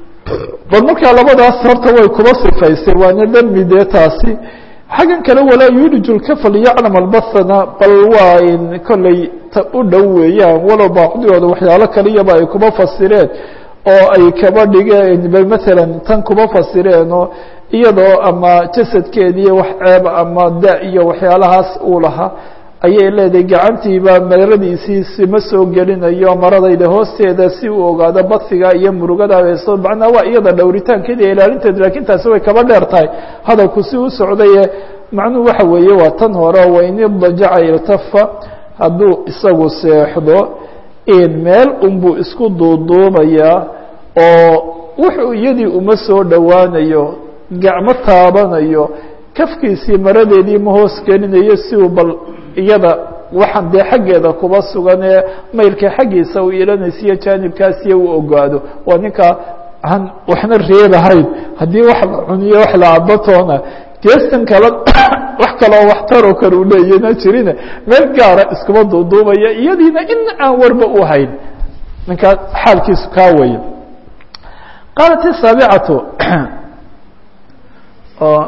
bal markaa labadaas horta way kuba sifaysay waana demi dee taasi xaggan kale walaa yuliju lkafa liyaclam albathana bal waa in kolley ta u dhow weeyaan walow baacdigooda waxyaalo kaliyaba ay kuba fasireen oo ay kaba dhigeen bal maalan tan kuba fasireenoo iyadoo ama jasadkeediiyo wax ceeb ama da iyo waxyaalahaas uu lahaa ayay leedahay gacantiiba maradiisii sima soo gelinayo maradayda hoosteeda si uu ogaado badfiga iyo murugada hayso macnaa waa iyada dhowritaankeeda iyo ilaalinteeda lakin taasi way kaba dheer tahay hadalku si u socdaye macnuhu waxa weeye waa tan hore waini dajaca iltafa hadduu isagu seexdo in meel unbuu isku duuduubayaa oo wuxuu iyadii uma soo dhowaanayo gacmo taabanayo kafkiisii maradeedii ma hoos gelinayo si uu bal iyada waxaan dee xaggeeda kuba sugan ee maylka xaggiisa u ilanaysiiyo jaanibkaasiyo u ogaado waa ninka aan waxna reebahayn haddii wax la cuniyo wax la cabatoona geestan kale wax kaloo waxtaroo kale u leeyana jirine meel gaara iskuma duuduubaya iyadiina in aan warba u hayn ninkaa xaalkiisu kaa waya qaalat isaabicatu oo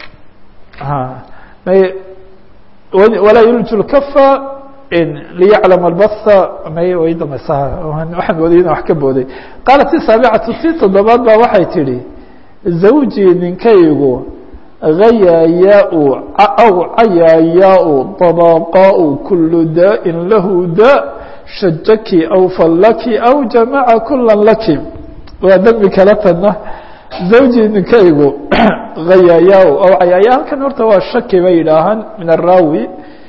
walaa yulju lkafa liyaclam albatha may way damaysaa waxaan waday ina wax ka booday qaalat isaabicatu tii toddobaad baa waxay tidhi zawjii ninkaygu hayaayaa-u aw cayaayaa-u dabaqaa-u kulu daa'in lahu daa shajaki aw fallaki aw jamaca kula laki waa dembi kala tana zawjii ninkaygu hayaayaa aw cayaaya halkan horta waa shaki bay yidhaahaan min araawi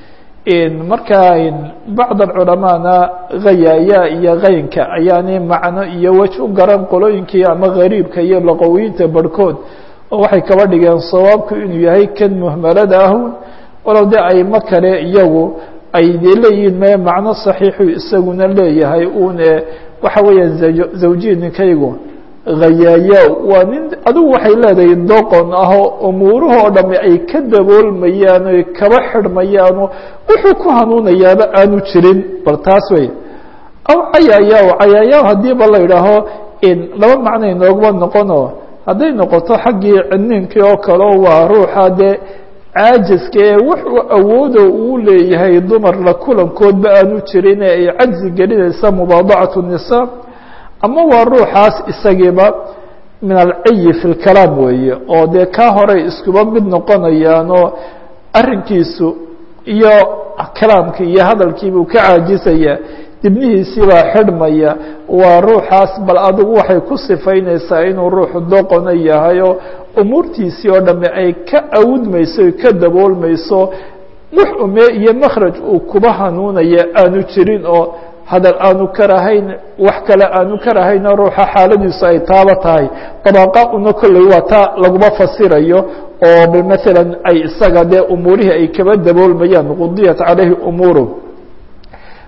markaa bacd aculamaana hayaaya iyo kaynka ayaani macno iyo wej u garan qolooyinkii ama gariibka iyo laqowiyiinta barhkood oo waxay kaba dhigeen sawaabku inuu yahay kan muhmalada ahun walow de aymo kale iyagu ay de leeyihiin me macno saxiixu isaguna leeyahay une waxa weeyaan zawjiyi ninkaygu hayaaya waa nin adigu waxay leedahay doqon ahoo umuurahoo dhami ay ka daboolmayaan oy kaba xidhmayaano wuxuu ku hanuunayaaba aanu jirin bal taas wey aw cayaaya cayaaya hadiiba la idhaaho laba macno inooguma noqono hadday noqoto xaggii ciniinkii oo kaleo waa ruuxa dee caajiska ee wuxuu awoodo uu leeyahay dumar la kulankoodba aanu jirin ee ay cajzi gelinaysa mubaadacatu nisaa ama waa ruuxaas isagiiba min alciyi fi lkalaam weeye oo dee kaa horey iskuba mid noqonayaanoo arrinkiisu iyo kalaamkii iyo hadalkiibuu ka caajisaya dibnihiisiibaa xidhmaya waa ruuxaas bal adigu waxay ku sifaynaysaa inuu ruuxu doqona yahayo umuurtiisii oo dhamme ay ka awudmayso ka daboolmayso wux ume iyo makhraj uu kuba hanuunaya aanu jirin oo hadal aanu karahayn wax kale aanu karahayno ruuxa xaaladiisu ay taaba tahay dabaaqa una kolley waa taa laguma fasirayo oo bal maalan ay isaga dee umuurihii ay kaba daboolmayaan qudiyat calayhi umuuru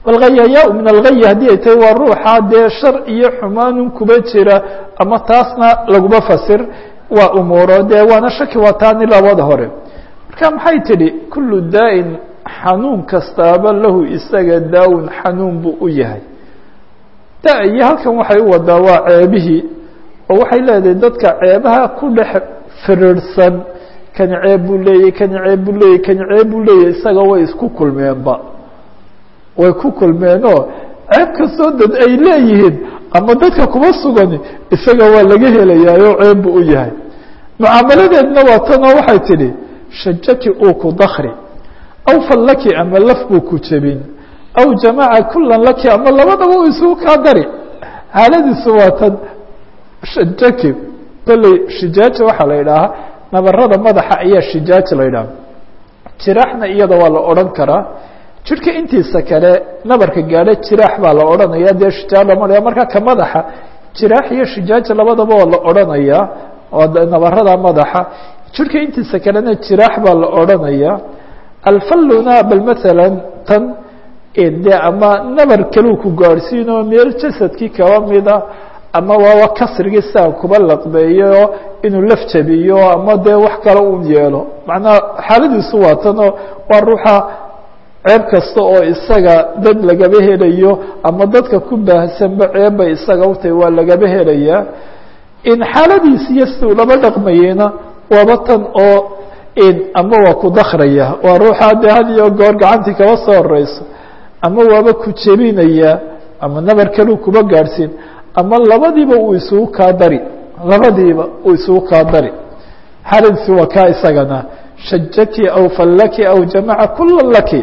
walghayayaa min alghay haddii ay tahay waa ruuxa dee shar iyo xumaanun kuba jira ama taasna laguma fasir waa umuuro dee waana shaki waa taani labada hore marka maxay tidhi kullu daa'in xanuun kastaaba lahu isaga daawun xanuun buu u yahay da iyo halkan waxay u wadaa waa ceebihii oo waxay leedahay dadka ceebaha ku dhex firiirsan kani ceeb buu leeyay kani ceeb buu leeyay kani ceeb buu leeyay isaga way isku kulmeenba way ku kulmeenoo ceeb kastoo dad ay leeyihiin ama dadka kuma sugani isaga waa laga helayaayoo ceeb buu u yahay mucaamaladeedna waa tanoo waxay tidhi shajaki uu ku dakri aw fallaki ama laf buu ku jebin aw jamaca kulan laki ama labadaba uu isugu kaa dari xaaladiisu waa tan shajaki kolley shijaaja waxaa la yidhaahaa nabarada madaxa ayaa shijaaja la yidhaha jiraaxna iyada waa la odhan karaa jidhka intiisa kale nabarka gaadho jiraax baa la odhanaya dee shijaaj lama dhaya marka ka madaxa jiraax iyo shijaaja labadaba waa la odhanayaa oo nabarada madaxa jidhka intiisa kalena jiraax baa la odhanaya alfalluna bal maala tan de ama nabar kaluu ku gaadhsiinoo meel jasadkii kaba mida ama waaba kasrigii siaa kuba laqbeeyo inuu laf jabiyo ama dee wax kale un yeelo macnaha xaaladiisu waa tanoo waa ruuxa ceeb kasta oo isaga dad lagaba helayo ama dadka ku baahsanba ceebbay isaga utahay waa lagaba helayaa in xaaladiisi iyo siduu laba dhaqmayeyna waaba tan oo ama waa ku dakraya waa ruuxa dee had iyo goor gacantii kaba soo horeyso ama waaba ku jebinaya ama nabar kaluu kuba gaadhsiin ama labadiiba uu isugu kaa dari labadiiba uu isugu kaa dari xaaladiisi waa kaa isagana shajaki aw fallaki aw jamaca kula laki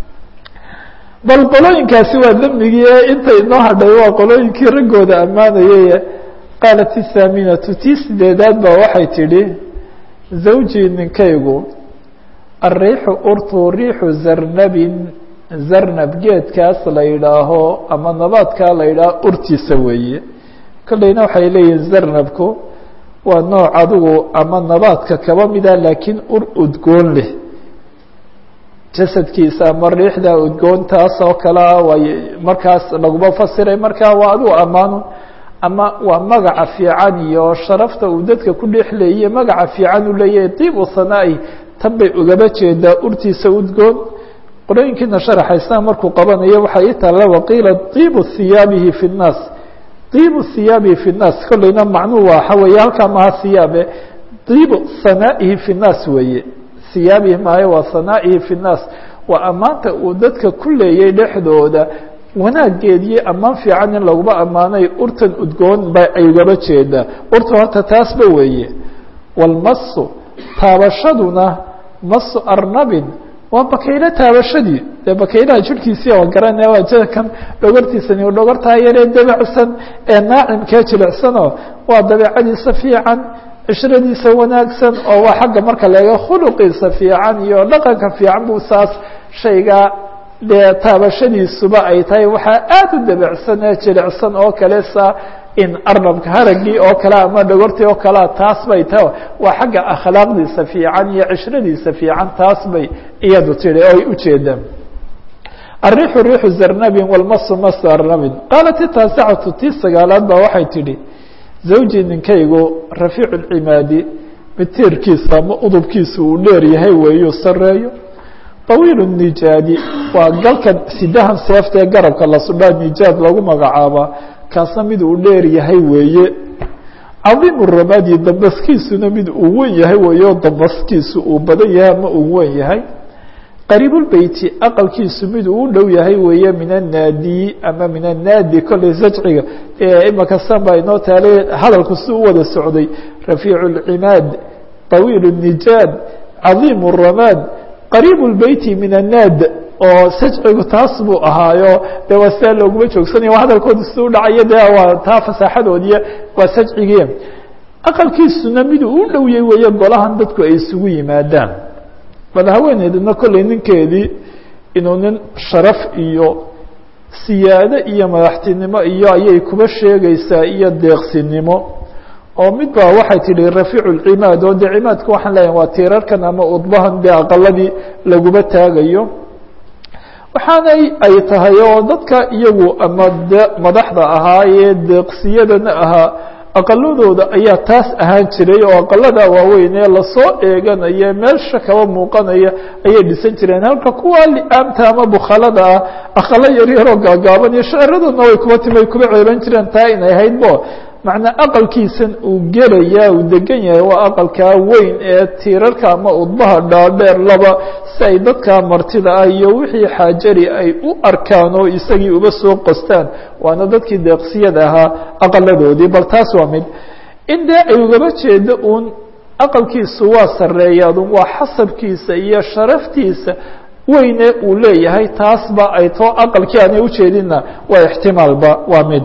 bal qolooyinkaasi waa dembigii ee inta inoo hadhay waa qolooyinkii raggooda ammaanayay qaalat isaaminatu tii sideedaad baa waxay tidhi zawjii ninkaygu ariixu urtu riixu zarnabin zarnab geedkaas la yidhaaho ama nabaadkaa la yidhaaho urtiisa weeye kolleyna waxay leeyihin zarnabku waa nooc adigu ama nabaadka kaba mida laakiin ur udgoon leh jasadkiisa ama riixda udgoontaas oo kalea way markaas laguma fasiray marka waa adigu ammaano ama waa magaca fiican iyo sharafta uu dadka ku dhex leeye magaca fiican uu leeyahay diib u sanaa-i tan bay ugaba jeedaa urtiisa udgoon qolooyinkiina sharaxaysa markuu qabanayo waxaa ii taalla waqiila diibu hiyaabihi fi nnaas diibu hiyaabihi fi nnaas kolleyna macnuhu waxa weeye halkaa maha hiyaabe diibu sanaa'ihi fi nnaas weeye hiyaabihi maaye waa sanaa'ihi fi nnaas waa ammaanta uu dadka ku leeyay dhexdooda wanaageediyo ammaan fiican in laguma ammaanay urtan udgoon ba ay ugaba jeedaa urta horta taasba weeye walmasu taabashaduna masu arnabin waa bakaylo taabashadii dee bakaylaha jirhkiisii oo garanaya waa jakan dhogortiisani u dhogortaa yaree dabacsan ee naacimkee jilicsanoo waa dabeecadiisa fiican cishiradiisa wanaagsan oo waa xagga marka laega khuluqiisa fiican iyo dhaqanka fiican buu saas shaygaa dee taabashadiisuba ay tahay waxaa aada u dabacsan ee jilicsan oo kale saa in arnabka haragii oo kale ama dhogortii oo kalea taas bay tahay waa xagga akhlaaqdiisa fiican iyo cishiradiisa fiican taas bay iyadu tihi oo ay ujeedaan الriixu riixu zarnabin wاlmasu masu arnabin qaalat itaasicatu tii sagaalaad baa waxay tidhi zawji ninkaygu rafiicu اlcimaadi mitiirkiisa ama udubkiisa uu dheer yahay weeyuu sareeyo طawiil الnijaadi waa galkan sidahan seefta ee garabka la sudhaa nijaad lagu magacaabaa kaasna mid uu dheer yahay weeye cadiim ramadi dambaskiisuna mid uu wen yahay weeyo dambaskiisu uu badan yahay ama uu wen yahay qariibulbeyti aqalkiisu mid uu u dhow yahay weeye min annaadi ama min annaadi kolley sajciga imaka san baa inoo taalay hadalku si u wada socday rafiicu اlcimaad طawiil الnijaad cadiim الramaad qariib اlbeyti min annaad oo sajcigu taas buu ahaayo de waa sidaa looguma joogsanaya waa hadalkooda si u dhacayo de waa taa fasaaxadoodiya waa sajcigii aqalkiisuna miduu u dhowyay weeye golahan dadku ay isugu yimaadaan bal haweeneydna kolley ninkeedii inuu nin sharaf iyo siyaado iyo madaxtinimo iyo ayay kuba sheegaysaa iyo deeqsinimo oo mid baa waxay tidhi rafiicu lcimaad oo dee cimaadka waxaan leeyahay waa tiirarkan ama udbahan dee aqaladii laguba taagayo waxaanay ay tahay oo dadka iyagu ama de madaxda ahaa ee deeqsiyadana ahaa aqaladooda ayaa taas ahaan jiray oo aqalada waaweyn ee lasoo eeganaya meelsha kaba muuqanaya ayay dhisan jireen halka kuwa liaamta ama bukhalada ah aqalo yaryaroo gaagaaban iyo shaciraduna way kuba timi ay kuba ceeban jireen taa inay ahayd bo macnaa aqalkiisan uu gelaya uu degan yahay waa aqalkaa weyn ee tiirarka ama udbaha dhaadheer laba si ay dadka martida ah iyo wixii xaajari ay u arkaan oo isagii uba soo qostaan waana dadkii deeqsiyada ahaa aqaladoodii bal taas waa mid in dee ay ugaba jeedo uun aqalkiisu waa sareeyaadun waa xasabkiisa iyo sharaftiisa weyne uu leeyahay taasba ay too aqalkii aanay ujeedinna waa ixtimaalba waa mid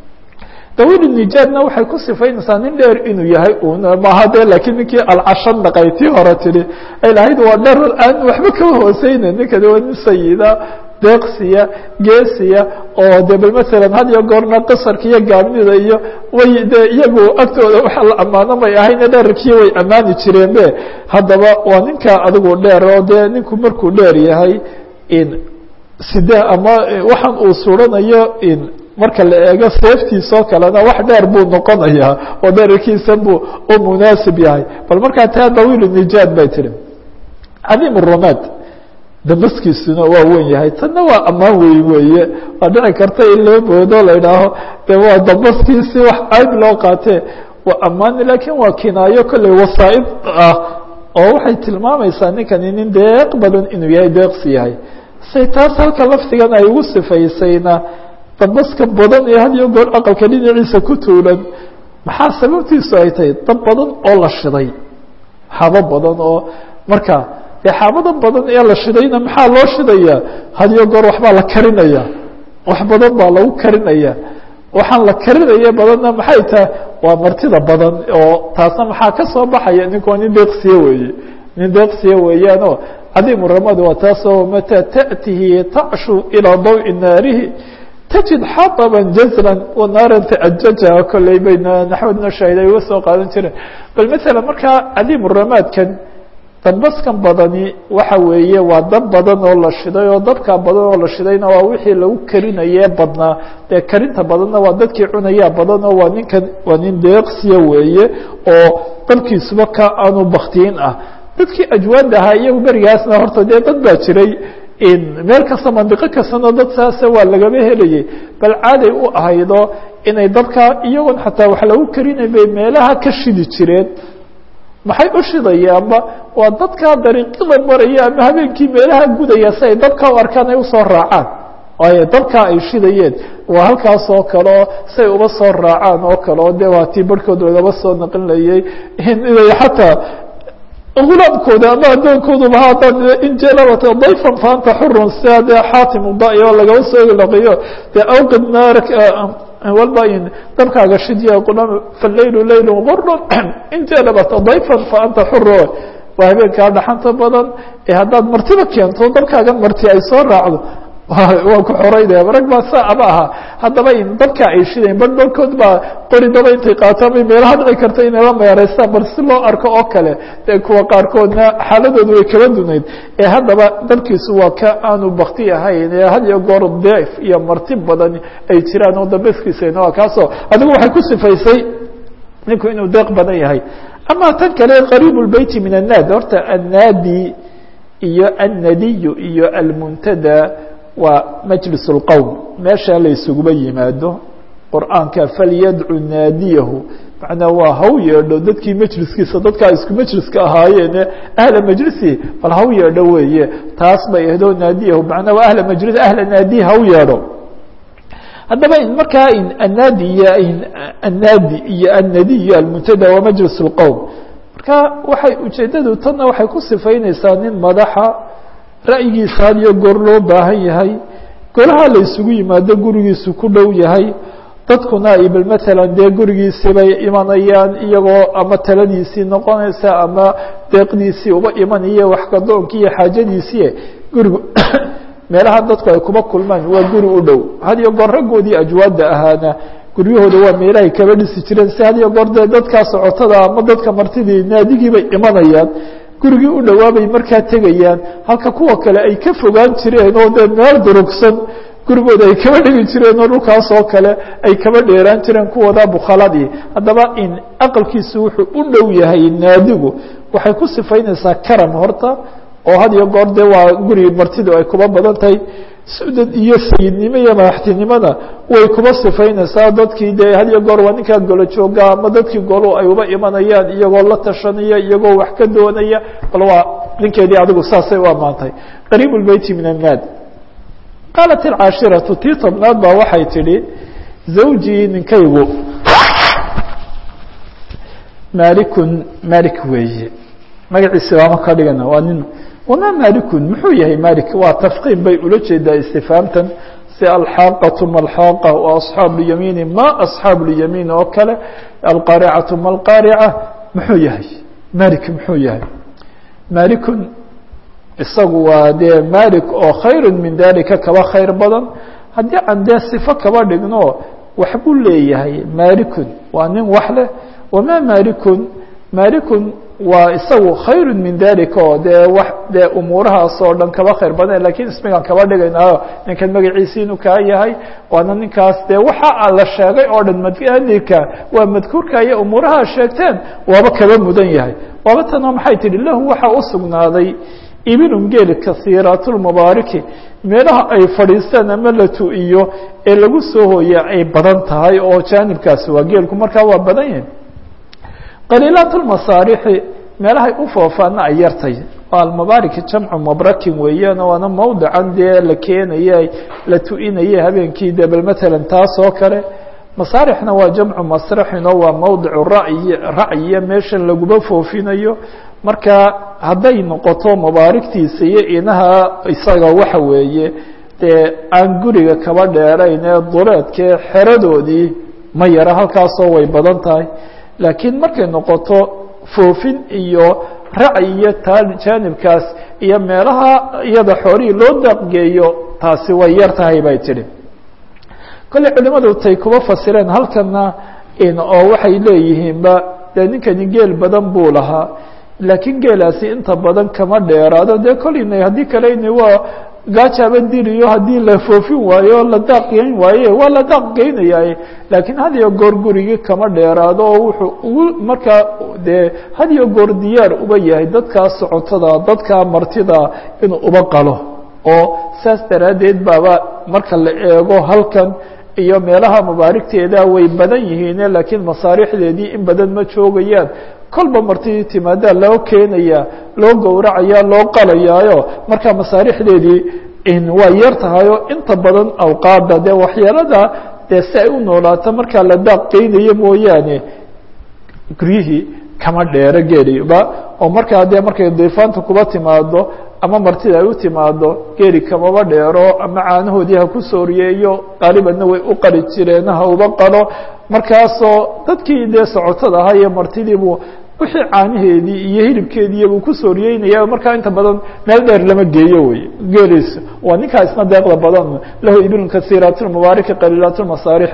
dawil nijaadna waxay ku sifaynaysaa nin dheer inuu yahay un maaha de laakiin ninkii alcashan dhaqay tii hore tidhi ay lahayd waa dher aan waxba kama hooseyna ninkani waa nin sayida deeqsiya geesiya oo de bal masalan had iyo goorna qasarka iyo gaabnida iyo way de iyagu agtooda waxa la ammaano may ahayne dherarkii way ammaani jireen be haddaba waa ninka adigu dheer oo dee ninku markuu dheer yahay in side ama waxaan uu suranayo in marka la eego seeftiisoo kalena wax dheer buu noqonayaa oo dherarkiisa buu u munaasib yahay bal markaa taa dawiil nijaad bay tihi cadiim rumaad damaskiisuna waa wen yahay tanna waa ammaan weyn weeye waa dhici karta in loo boodo la idhaaho de waa damaskiisi wax ayb loo qaatee waa ammaan laakiin waa kinaayo kolley wasaa'id ah oo waxay tilmaamaysaa ninkani nin deeq badan inuu yahay deeqsi yahay say taas halka laftigan ay ugu sifaysayna dabaska badan ee had iyo goor aqalka dhinaciisa ku tuulan maxaa sababtiisu ay tahay dab badan oo la shiday xabo badan oo marka dee xaabada badan ee la shidayna maxaa loo shidayaa had iyo goor waxbaa la karinaya wax badan baa lagu karinaya waxaan la karinaya badanna maxay tahay waa martida badan oo taasna maxaa ka soo baxaya ninkoo nin deeqsiye weeye nin deeqsiye weeyaanoo cadiimu ramadi waa taasoo mataa ta'tihi tacshu ilaa dawi naarihi تجد xaطبا jزرا وناaرا تأjja kolley bayna naxwadna shaahiday uga soo qaadan jireen bal mثalا markaa cadiim ramaadkan dambaskan badani waxa weeye waa dab badan oo la shiday oo dabka badan oo la shidayna waa wixii lagu karinaye badnaa dee karinta badanna waa dadkii cunayaa badan oo waa ninkan waa nin deeqsiya weeye oo dabkiisuba ka aanu baktiin ah dadkii ajwaada ahaa iyagu berigaasna horta dee dad baa jiray meel kasta mandiqo kastana dad saasa waa lagaba helayay bal caaday u ahaydo inay dabka iyagoon xataa wax lagu karinay bay meelaha ka shidi jireen maxay u shidayaanba waa dadkaa dariiqada maraya ama habeenkii meelaha gudaya si ay dabka u arkaan ay usoo raacaan waayo dabkaa ay shidayeen waa halkaas oo kaleo say uba soo raacaan oo kaleo de waa tii barhkood lagaba soo naqinlayay inay xataa ulaamkooda ama addoonkooduba haddaan injelabata dayfan faanta xurun sia dee xaatim uda oo lagaba soo laqiyo dee awqid naark walba in dabkaaga shidya qulaam falaylu laylu gurdun injelabata dayfan fa anta xuro waa habeenkaa dhaxanta badan ee haddaad martiba keento dabkaagan marti ay soo raacdo waa ku xoreynaya marag baa saa aba ahaa haddaba in dabka ay shidayn bar barkood baa qori daba intay qaataan bay meelaha dhici karta inay la meeraystaan bar si loo arko oo kale dee kuwa qaarkoodna xaaladoodu way kala dunayd ee haddaba dabkiisu waa ka aanu bakti ahayn ee had iyo goor deef iyo marti badan ay jiraan oo dambeskiisana waa kaasoo adigu waxay ku sifaysay ninku inuu deeq badan yahay ama tan kale qariib lbeyti min annaadi horta annaadi iyo annadiyu iyo almuntada waa majlis اlqowm meesha la isuguba yimaado qur'aanka falyadcu naadiyahu macnaa waa haw yeedho dadkii majliskiisa dadkaa isku majliska ahaayeene ahla majlisi bal haw yeedho weeye taas bay ahdo naadiyahu macnaa waa ahla majlis ahla naadihi haw yeedho haddaba markaa annaadi iyo annaadi iyo annadi iyo almuntada waa majlis اlqowm marka waxay ujeedadu tanna waxay ku sifaynaysaa nin madaxa ra'yigiisa had iyo goor loo baahan yahay golaha la isugu yimaado gurigiisu ku dhow yahay dadkuna ay bal matalan dee gurigiisii bay imanayaan iyagoo ama taladiisii noqonaysa ama deeqdiisii uba imanaya waxgadoonkii iyo xaajadiisii gurigu meelaha dadku ay kuba kulmaan waa guri u dhow had iyo goor raggoodii ajwaada ahaana guryahooda waa meelahay kaba dhisi jireen si had iyo goor dee dadkaa socotada ama dadka martidii naadigii bay imanayaan gurigii u dhawaabay markaa tegayaan halka kuwa kale ay ka fogaan jireen oo dee meel durugsan gurigooda ay kaba dhigi jireen oo dhulkaas oo kale ay kaba dheeraan jireen kuwooda bukhaladii haddaba in aqalkiisu wuxuu u dhow yahay naadigu waxay ku sifaynaysaa karam horta oo had iyo goor dee waa guri martidu ay kuba badan tahay sudad iyo sayidnimo iyo madaxtinimada way kuba sifaynaysaa dadkii dee had iyo goor waa ninkaa golo jooga ama dadkii golo ay uba imanayaan iyagoo la tashanaya iyagoo wax ka doonaya bal waa ninkeedii adigu saasay u ammaantay qariib lbeyti min annaad qaalat alcaashiratu tii tobnaad baa waxay tidhi zawjii ninkaygu maalikun maalik weeye magaciisa waama ka dhigana waa nin wamaa maalikun muxuu yahay malik waa tafqiim bay ula jeedaa istifaamtan si alxaaqatu malxaaqa wa asxaabu lyamiini ma asxaabu lyamiin oo kale alqaaricatu ma alqaarica muxuu yahay malik muxuu yahay maalikun isagu waa dee malik oo khayru min dalika kaba khayr badan haddii aan dee sifo kaba dhigno waxbuu leeyahay maalikun waa nin wax leh wamaa maalikun maalikun waa isagu khayru min dalika oo dee wax dee umuurahaas oo dhan kaba khayr badan lakiin ismigaan kaba dhigaynaayo ninkan magaciisi inuu kaa yahay waana ninkaas dee waxa la sheegay oo dhan madika waa madkuurka iyo umuuraha sheegteen waaba kaba mudan yahay waaba tanoo maxay tihi lahu waxaa u sugnaaday ibilun geel kasiiraatulmubaariki meelaha ay fadhiistaan ama la tu-iyo ee lagu soo hooya ay badan tahay oo jaanibkaasi waa geelku markaa waa badan yahay qaliilaat lmasaarixi meelahay u foofaana ay yartay almabaarik jamcu mabrakin weeyaan waana mawdican dee la keenaya la tu-inaya habeenkii de bal matalan taas oo kale masaarixna waa jamcu masraxin oo waa mawdicu ra'yi racyiya meeshan laguma foofinayo marka hadday noqoto mabaarigtiisa iyo inaha isaga waxa weeye dee aan guriga kaba dheerayn ee duleedkee xeradoodii ma yara halkaasoo way badan tahay laakiin markay noqoto foofin iyo racyi iyo taa jaanibkaas iyo meelaha iyada xoolihii loo daaqgeeyo taasi way yar tahay bay tidhi kolley culimadu tay kuba fasireen halkana oo waxay leeyihiinba dee ninkani geel badan buu lahaa laakiin geelaasi inta badan kama dheeraado dee kolleyna haddii kaleni waa gaajaaba diriyo haddii la foofin waayo la daaq geyn waaye waa la daaq geynaya laakiin had iyo goor gurigii kama dheeraado oo wuxuu ugu markaa dee had iyo goor diyaar uba yahay dadkaa socotada dadkaa martida inuu uba qalo oo saas daraaddeed baaba marka la eego halkan iyo meelaha mabaarigteeda way badan yihiine laakiin masaarixdeedii in badan ma joogayaan kolba martidii timaadaa loo keenaya loo gowracaya loo qalayaayo marka masaarixdeedii waa yar tahayo inta badan awqaada dee waxyeelada dee si ay u noolaato markaa la daaq geynayo mooyaane guryihii kama dheero geeliba oo markaa dee markay diifaanta kuba timaado ama martida ay u timaado geeli kamaba dheero ama caanahoodii ha ku sooriyeeyo qaalibanna way u qali jireen ha uba qalo markaasoo dadkii dee socotada ahaa iyo martidiibuu wixii caanaheedii iyo hilibkeediibuu ku sooriyeynaya markaa inta badan meel dheer lama geeyo wey geeliis waa ninkaa isna deeqda badan lahu ibilun kasiiraat lmubaariki qaliilaat lmasaarix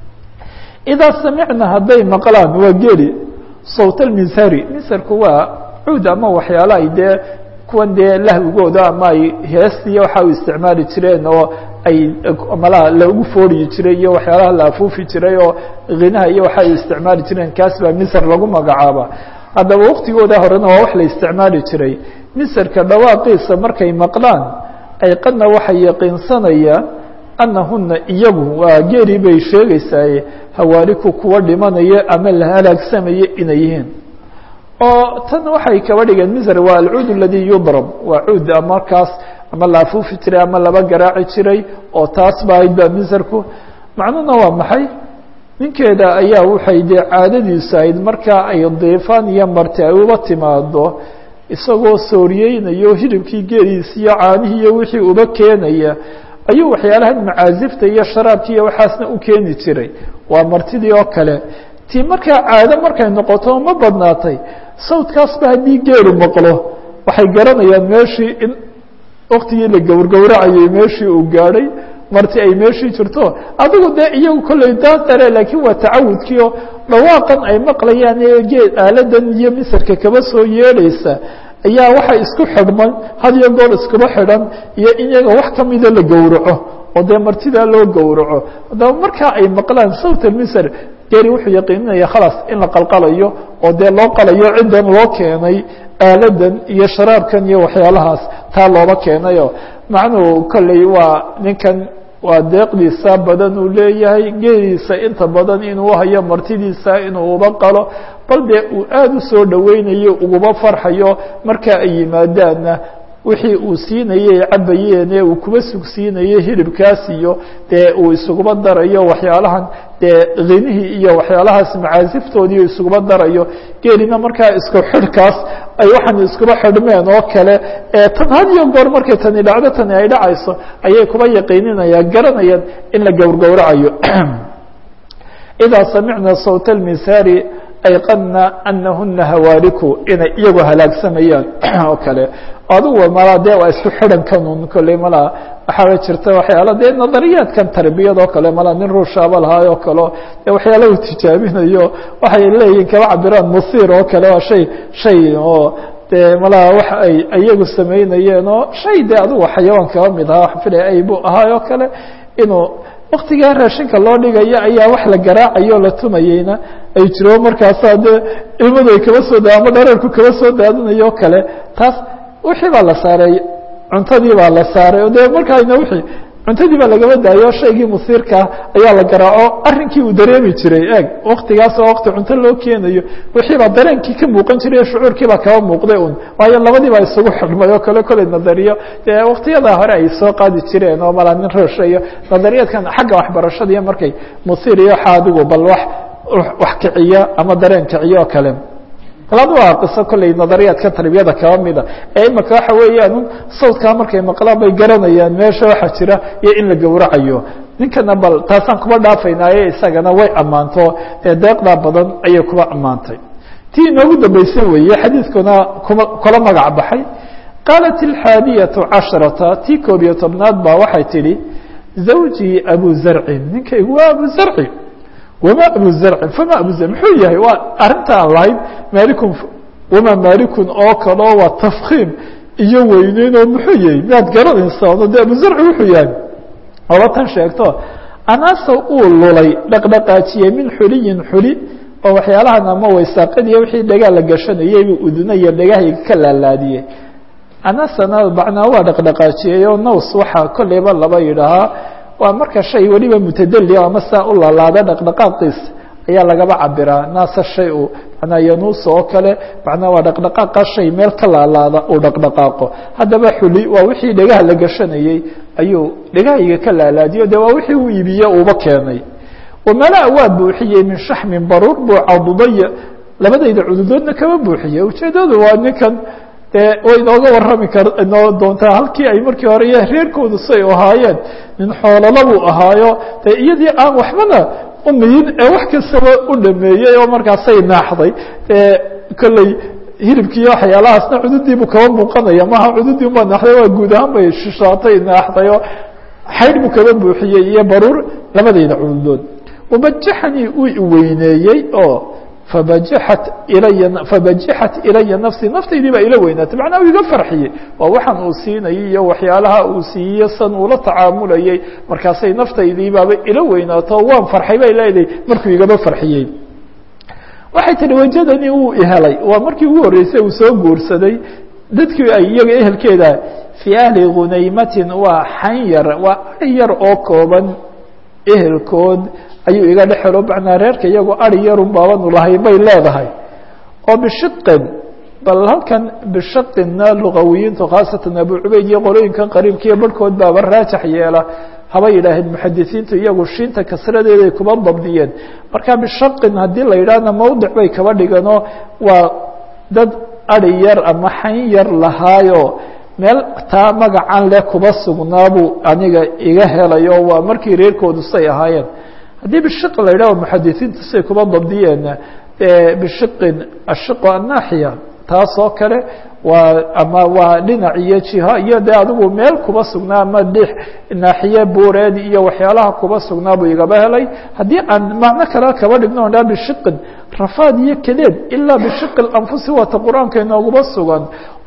idaa samicna hadday maqlaan waa geeli sawt alminsari minsarku waa cuud ama waxyaala ay dee kuwan dee lahwigooda ama ay heestiiyo waxa u isticmaali jireen oo ay malaha lagu fooriyi jiray iyo waxyaalaha la afuufi jiray oo khinaha iyo waxa ay isticmaali jireen kaas baa misr lagu magacaaba haddaba waqtigooda horena waa wax la isticmaali jiray misrka dhawaaqiisa markay maqlaan ay qadna waxay yaqiinsanayaan anahuna iyagu waa geeri bay sheegaysaaye hawaaliku kuwa dhimanaya ama la halaagsamaya inay yihiin oo tan waxay kaba dhigeen misr waa alcuud aladi yudrab waa cuud markaas ama la afuufi jiray ama laba garaaci jiray oo taas ba ahayd ba misrku macnuhuna waa maxay ninkeeda ayaa waxay dee caadadiisu ahayd markaa ay diifaan iyo marti ay uba timaado isagoo sooriyeynayo hilibkii geeliisi iyo caanihii iyo wixii uba keenaya ayuu waxyaalahan macaazifta iyo sharaabki iyo waxaasna u keeni jiray waa martidii oo kale tii markaa caado markay noqoto ma badnaatay sawdkaasba haddii geelu maqlo waxay garanayaan meeshii in waktigii la gowrgowracayay meeshii uu gaadhay marti ay meeshii jirto adigu dee iyagu kolley daadare laakiin waa tacawudkii oo dhawaaqan ay maqlayaan ee geed aaladan iyo misarka kaba soo yeedhaysa ayaa waxa isku xidhmay had iyo goor iskuba xidhan iyo in iyaga wax kamida la gowraco oo dee martidaa loo gowraco haddaba markaa ay maqlaan sawt almisr geri wuxuu yaqiininaya khalaas in la qalqalayo oo dee loo qalayo ciddan loo keenay aaladan iyo sharaabkan iyo waxyaalahaas taa looba keenayo macnuhu kolley waa ninkan waa deeqdiisa badan uu leeyahay geeliisa inta badan inuu hayo martidiisa inuu uba qalo bal dee uu aada u soo dhoweynayo uguba farxayo marka ay yimaadaanna wixii uu siinayey cabayeen ee uu kuba sugsiinayey hilibkaas iyo dee uu isuguba darayo waxyaalahan dee kinihii iyo waxyaalahaas macaasiftoodii isuguba darayo geelina markaa isku xidhkaas ay waxaan iskuba xidhmeen oo kale ee tan had iyo goor markay tani dhacdo tani ay dhacayso ayay kuba yaqiininayaan garanayaan in la gowrgowracayo idaa samicna sawt almisaari ayqadna anahuna hawaariku inay iyagoo halaagsamayaan oo kale adugu malaa dee waa isku xidhankanun kolley malaa waxaaba jirta waxyaala dee nadariyaadkan tarbiyad oo kale malaa nin ruushaaba lahaayoo kaleo dee waxyaala uu tijaabinayo waxay leeyihin kaba cabiraan musiir oo kale waa shay shay oo dee malaa wax ay iyagu samaynayeen oo shay dee adugu xayawaan kaba mid ahaa wax filay ay buu ahaayoo kale inuu waktigaa raashinka loo dhigayo ayaa wax la garaacayo la tumayeyna ay jiro markaasaa dee ilmadu ay kaba soo da ama dhararku kaba soo daadinayo kale taas wixii baa la saaray cuntadii baa la saaray o dee markaayna wixii cuntadii baa lagaba daayo shaygii musiirkaa ayaa la garaaco arrinkii uu dareemi jiray eeg waktigaas oo wakti cunto loo keenayo wixii baa dareenkii ka muuqan jiray shucuurkii baa kaba muuqday un waayo labadii baa isugu xidhmay oo kale koley nadariyo dee waktiyadaa hore ay soo qaadi jireen oo malaa nin roosha iyo nadariyaadkan xagga waxbarashadiiyo markay musiir iyo xaadigu bal wax wax kiciya ama dareen kiciyo oo kale laba waa qiso kolley nadariyaadka tarbiyada kaba mida ee imika waxa weeyaan sawdkaa markay maqlaan bay garanayaan meesha waxa jira iyo in la gowracayo ninkana bal taasaan kuba dhaafaynaaye isagana way ammaanto dee deeqdaa badan ayay kuba ammaantay tii inoogu dambaysa weeye xadiidkuna kuma kula magac baxay qaalat alxaadiyatu casharata tii koob iyo tobnaad baa waxay tidhi zawjii abu zarcin ninkaygu waa abu zarci wma abu zarcin fama abu zarcin muxuu yahay waa arrinta aan lahayn malikun wama malikun oo kaleo waa tafkiim iyo weyneyn oo muxuu yahay miyaad garanaysaa no de abu zarci wuxuu yahay oba tan sheegto anaasa uu lulay dhaqdhaqaajiyey min xuliyin xuli oo waxyaalahan ama waysaaqadiiyo wixii dhagaa la gashanayay buu uduna iyo dhagahayga ka laalaadiyey anasana macnaa waa dhaqdhaqaajiyey oo naws waxaa kolleyba laba yidhaahaa waa marka shay weliba mutadali ama saa u lalaada dhaqdhaqaaqiis ayaa lagaba cabiraa naasa shay u manaa yanuusa oo kale macnaa waa dhaqdhaqaaqa shay meel ka laalaada uu dhaqdhaqaaqo haddaba xuli waa wixii dhegaha la gashanayey ayuu dhegahayga ka laalaadiyo de waa wixii uu iibiye uuba keenay wamala waa buuxiyey min shaxmin baruur buu cadudaya labadayda cududoodna kama buuxiyey ujeedadu waa ninkan dee way inooga warrami kar inoo doontaa halkii ay markii hore iyo reerkoodu say ahaayeen nin xoolala buu ahaayo dee iyadii aan waxbana umiyin ee wax kastaba u dhameeyey oo markaasay naaxday dee kolley hilibkiiyo waxyaalahaasna cududiibuu kaba muuqanaya maha cududii uma naaxday waa guud ahaan bay shishaatay naaxday oo xaydh buu kaba buuxiyey iyo baruur labadayda cududood wabajaxanii uu iweyneeyey oo fabajaxat ilaya fabajaxat ilaya nafsii naftaydii baa ila weynaatay macnaa uu iga farxiyey waa waxaan uu siinayay iyo waxyaalaha uu siiye san uula tacaamulayay markaasay naftaydii baaba ila weynaato waan farxay bay leedahay markuu igaba farxiyey waxay tihi wajadanii wuu ihelay waa markii ugu horreysay uu soo guursaday dadkii ay iyaga ehelkeeda fii ahli hunaymatin waa xan yar waa ari yar oo kooban ehelkood ayuu iga dhexelo macnaa reerka iyagoo ari yarun baabanu lahay bay leedahay oo bishiqin bal halkan bishaqinna lugawiyiintu khaasatan abu cubayd iyo qolooyinkan qariibkiiyo barhkood baaba raajax yeela haba yidhaaheen muxadisiintu iyagu shiinta kasradeeday kuba dabdiyeen marka bishaqin haddii la yidhaahna mawdic bay kaba dhiganoo waa dad ari yar ama xan yar lahaayo meel taa magacan leh kuba sugnaabuu aniga iga helayo waa markii reerkoodu say ahaayeen haddii bishiq la yidhah muxadisiintu say kuba dabdiyeenna bishiqin ashiqu annaaxiya taas oo kale waa ama waa dhinac iyo jiha iyo dee adigu meel kuba sugnaa ama dhix naaxiye buureed iyo waxyaalaha kuba sugnaa buu igaba helay haddii aan macno kale kaba dhigno on dhaa bishiqin rafaad iyo kadeed ilaa bishiqi anfusi waata qur-aanka inooguba sugan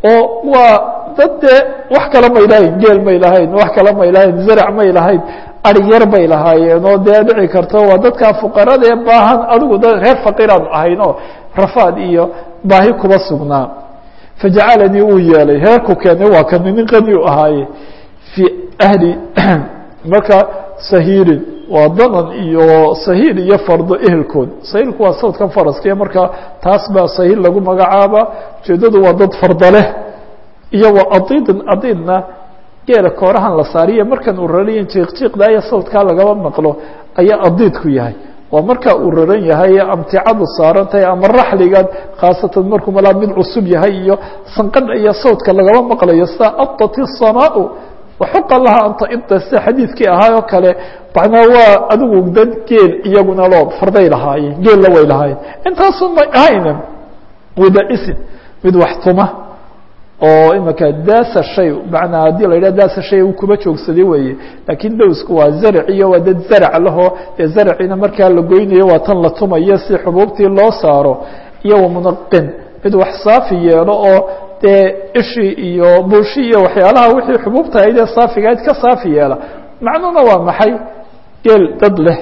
oo waa dad dee wax kale may lahayn geel may lahayn wax kale may lahayn zarac may lahayn ari yar bay lahaayeen oo dee dhici karto waa dadkaa fuqarada ee baahan adigu da reer faqiiraanu ahayn oo rafaad iyo baahi kuba sugnaa fajacalanii uu yeelay heerku keenay waa kani nin qani u ahaaye fii ahli marka sahiirin waa danan iyo sahiil iyo fardo ehelkood sahiilku waa sawdkan faraskiya marka taas baa sahiil lagu magacaaba ujeedadu waa dad fardo leh iyo wa adiidin adiidna geela koorahan la saariya markan uu rarayan jiiqjiiqdaayo sawdkaa lagaba maqlo ayaa adiidku yahay waa markaa uu raran yahay amticadu saaran tahay ama raxligan khaasatan markuu malaa mid cusub yahay iyo sanqadha iyo sawdka lagaba maqlayo sida adat الsamaau waxuqa laha anta ida sida xadiidkii ahaa oo kale macnaa waa adigu dad geel iyaguna loo farday lahaayeen geella way lahaayeen intaasu may ahayna wadaisin mid wax tuma oo imika daasa shay manaa haddii la yidhah daasa shay uu kuba joogsaday weeye laakiin dowsku waa zarac iyo waa dad zarac lahoo dee zaracina markaa la goynayo waa tan la tumayo si xubuubtii loo saaro iyo wamunaqin mid wax saafi yeelo oo dee ishii iyo buushi iyo waxyaalaha wixii xubuubta ahayd ee saafigahayd ka saafi yeela macnuhuna waa maxay geel dad leh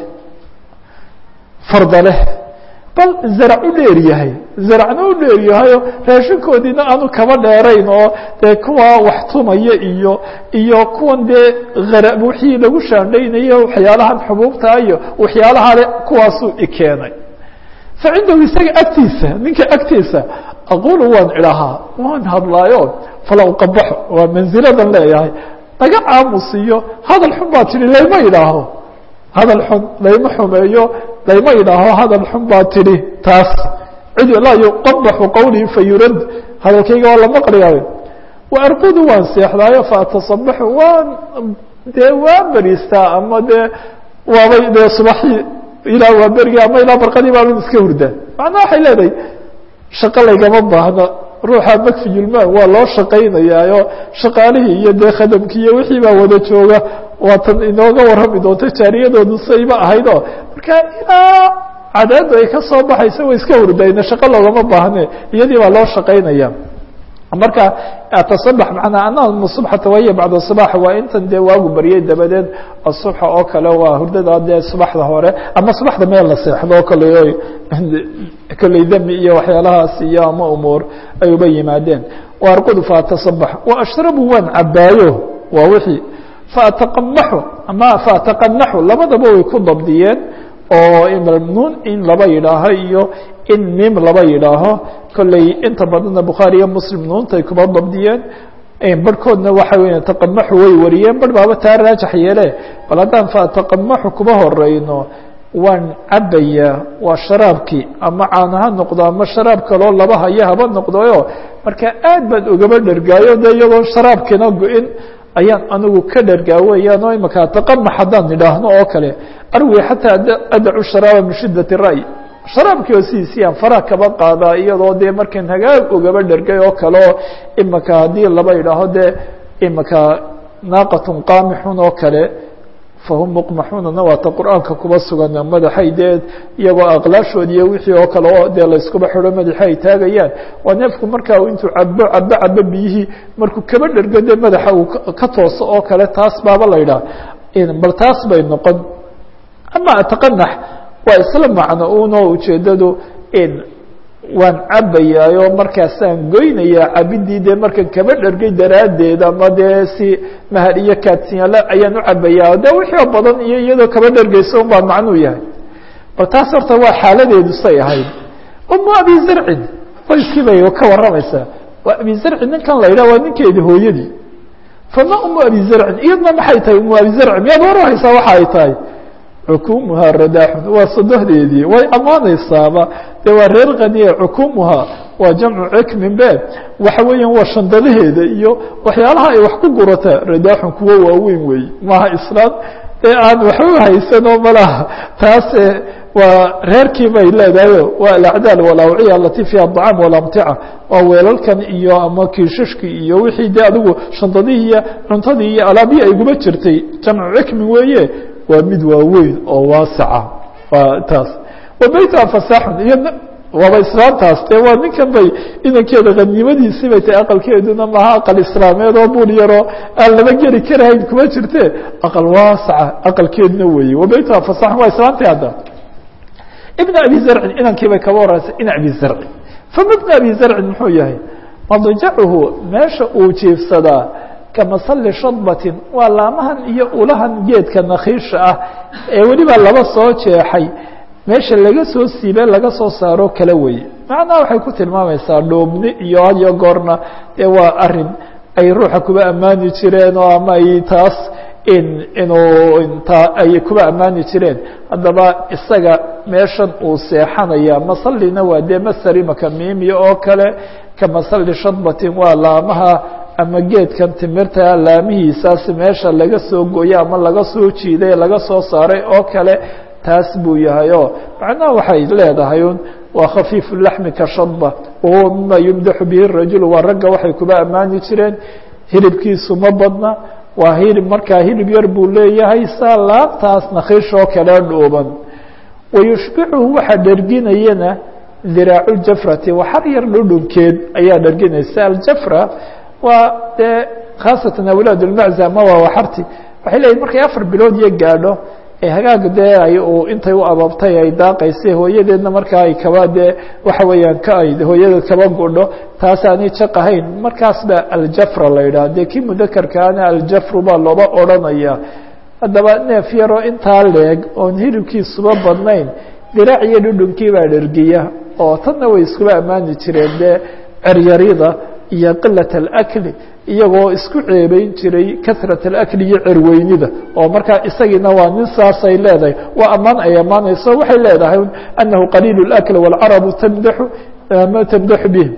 farda leh bal zarac u dheer yahay zaracna u dheer yahayo raashinkoodiina aanu kaba dheerayn oo dee kuwa wax tumaya iyo iyo kuwan dee ara wixii lagu shaandhaynayo waxyaalahan xubuubta iyo waxyaalaha le kuwaasuu ikeenay fa cindahu isaga agtiisa ninka agtiisa aqulu waan idhahaa waan hadlaayo fala uqabaxo waa manziladan leeyahay naga aamusiyo hadal xun baa tidhi layma idhaaho hadal xun layma xumeeyo layma idhaaho hadal xun baa tidhi taas cid laa yuqabaxu qawlii fayurad hadalkayga waa la maqlayaa wa arqudu waan seexdaayo faatasabaxu waan dee waan beriistaa ama dee waabay dee subaxii ilaa waa berigii ama ilaa barqadii baaban iska hurdaa macnaa waxay leedahay shaqo laygama baahno ruuxa makfiyulmaan waa loo shaqaynayaayo shaqaalihii iyo dee khadamkii iyo wixii baa wada jooga waatan inooga warrami doonto jaariyadoodu sayba ahayd oo marka ilaa cadaadu ay ka soo baxayso way iska hurdayna shaqo loogama baahne iyadii baa loo shaqaynaya marka atasabax manaa ana subxata wahiya bacda subax waa intan dee waagu baryay dabadeed asubxa oo kale waa hurdada dee subaxda hore ama subaxda meel la seexdo oo kale kolley demi iyo waxyaalahaas iyo ama umuur ay uba yimaadeen waarqudu faatasabax wa ashrabu waan cabaayo waa wixii faataqamaxu ama faataqanaxu labadaba way ku dabdiyeen oo nuun in laba yidhaaho iyo in mim laba yidhaaho kolley inta badanna bukhaari iyo muslim nuuntay kuba dabdiyeen barhkoodna waxa weya taqamaxu way wariyeen barh baaba taa raajax yeele bal haddaan faataqamaxu kuba horeyno waan cabayaa waa sharaabkii ama caana ha noqdo ama sharaab kaloo laba haya haba noqdoyo marka aad baan ugaba dhergaayo de iyadoo sharaabkiina go-in ayaan anigu ka dhergaa weeyaan oo imaka taqamax haddaan idhaahno oo kale arwi xataa adacu sharaaba min shidat ra'y sharaabkii oo sidiisii aan faraha kaba qaadaa iyadoo dee markan hagaag ugaba dhergay oo kale oo imaka haddii laba idhaaho dee imaka naaqatun qaamixun oo kale fahum muqmaxuunana waata qur-aanka kuba sugan madaxay dee iyagoo aqlaashood iyo wixii oo kale oo dee layskuba xidho madaxa ay taagayaan waa neefku markaa intuu cabo cabo cabo biyihii markuu kaba dhergo dee madaxa uu ka tooso oo kale taas baaba la idhaah bal taas bay noqon ama ataqanax waa isla macno uno ujeedadu waan cabayaayo markaasaan goynayaa cabidii dee markan kaba dhergay daraaddeed ama dee si mahad iyo kaadsinyaale ayaan u cabayaa de wixii oo badan iyo iyadoo kaba dhergeysa un baa macnuu yahay bal taas horta waa xaaladeedu say ahayd umu abi zarcin qoyskii bay ka warramaysaa waa abi zarcin ninkan la yidhah waa ninkeedi hooyadii fama umu abi zarcin iyadna maxay tahay umu abi zarcin miyaad warraysaa waxa ay tahay cukumuhaa radaaxun waa sadohdeedii way ammaanaysaaba dee waa reer kaniye cukumuhaa waa jamcu cikmin be waxa weeyaan waa shandadaheeda iyo waxyaalaha ay wax ku gurataa radaaxun kuwo waaweyn weey maaha islaan ee aan waxba haysanoo malaha taas waa reerkii bay leedahayo waa alacdaal walawciya alati fiiha aطcaam walamtica waa weelalkan iyo ama kiishashkii iyo wixii de adigu shandadihii iyo cuntadii iyo alaabihii ay guba jirtay jamcu cikmin weeye waa mid waaweyn oo waaseca waa taas wa beytuha fasaaxun iyo waaba islaamtaas dee waa ninkan bay inankeeda qaniimadiisii bay tahay aqalkeeduna maha aqal islaameed oo buul yaroo aan laba geli karahayn kuma jirte aqal waasaca aqalkeeduna weeye wabaytuha fasaxan waa islaamtii hadda ibn abi zarcin inankii bay kaba horeysay in abi zarci fama ibn abi zarcin muxuu yahay madjacuhu meesha uu jiifsadaa kamasali shadbatin waa laamahan iyo ulahan geedka nakiisha ah ee weliba laba soo jeexay meesha laga soo siibe laga soo saaro kala weye macnaha waxay ku tilmaamaysaa dhoobni iyo had iyo goorna dee waa arin ay ruuxa kuba ammaani jireen oo ama ay taas in inuu ta ay kuba ammaani jireen haddaba isaga meeshan uu seexanaya masalina waa dee masari makamiimiya oo kale kamasali shadbatin waa laamaha ama geedkan timirta laamihiisaas meesha laga soo goyo ama laga soo jiiday laga soo saaray oo kale taas buu yahay o macnaha waxay leedahay un waa khafiifu laxmi ka shadba wahuwa mima yumdaxu bihi rajul waa ragga waxay kuba ammaani jireen hilibkiisu ma badna waa hilib markaa hilib yar buu leeyahay saa laabtaas nakiishoo kale dhuuban wayushbicuhu waxaa dherginayana diraacu jafrati waxar yar dhudhunkeed ayaa dherginaysa aljafra waa dee khaasatan awlaad ulmacza ama waa waxarti waxay leeyihin markay afar bilood iyo gaadho ee hagaag dee ay uu intay u abaabtay ay daaqaysay hooyadeedna markaa ay kaba dee waxa weeyaan ka ay hooyadeed kaba gudho taas aanay jaq ahayn markaas ba aljafra la yidhaha dee kii mudakarkaana aljafru baa looba odranaya haddaba neef yaroo intaa leeg oon hilibkiisuba badnayn diraac iyo dhudhunkii baa dhergiya oo tanna way iskuba ammaani jireen dee ceryarida iyo qilat alakli iyagoo isku ceebeyn jiray kasrat alakli iyo cerweynida oo markaa isagiina waa nin saasay leedahay waa ammaan ay ammaanayso waxay leedahay anahu qaliil اlakl wاlcarabu tamdaxu ma tamdaxu bih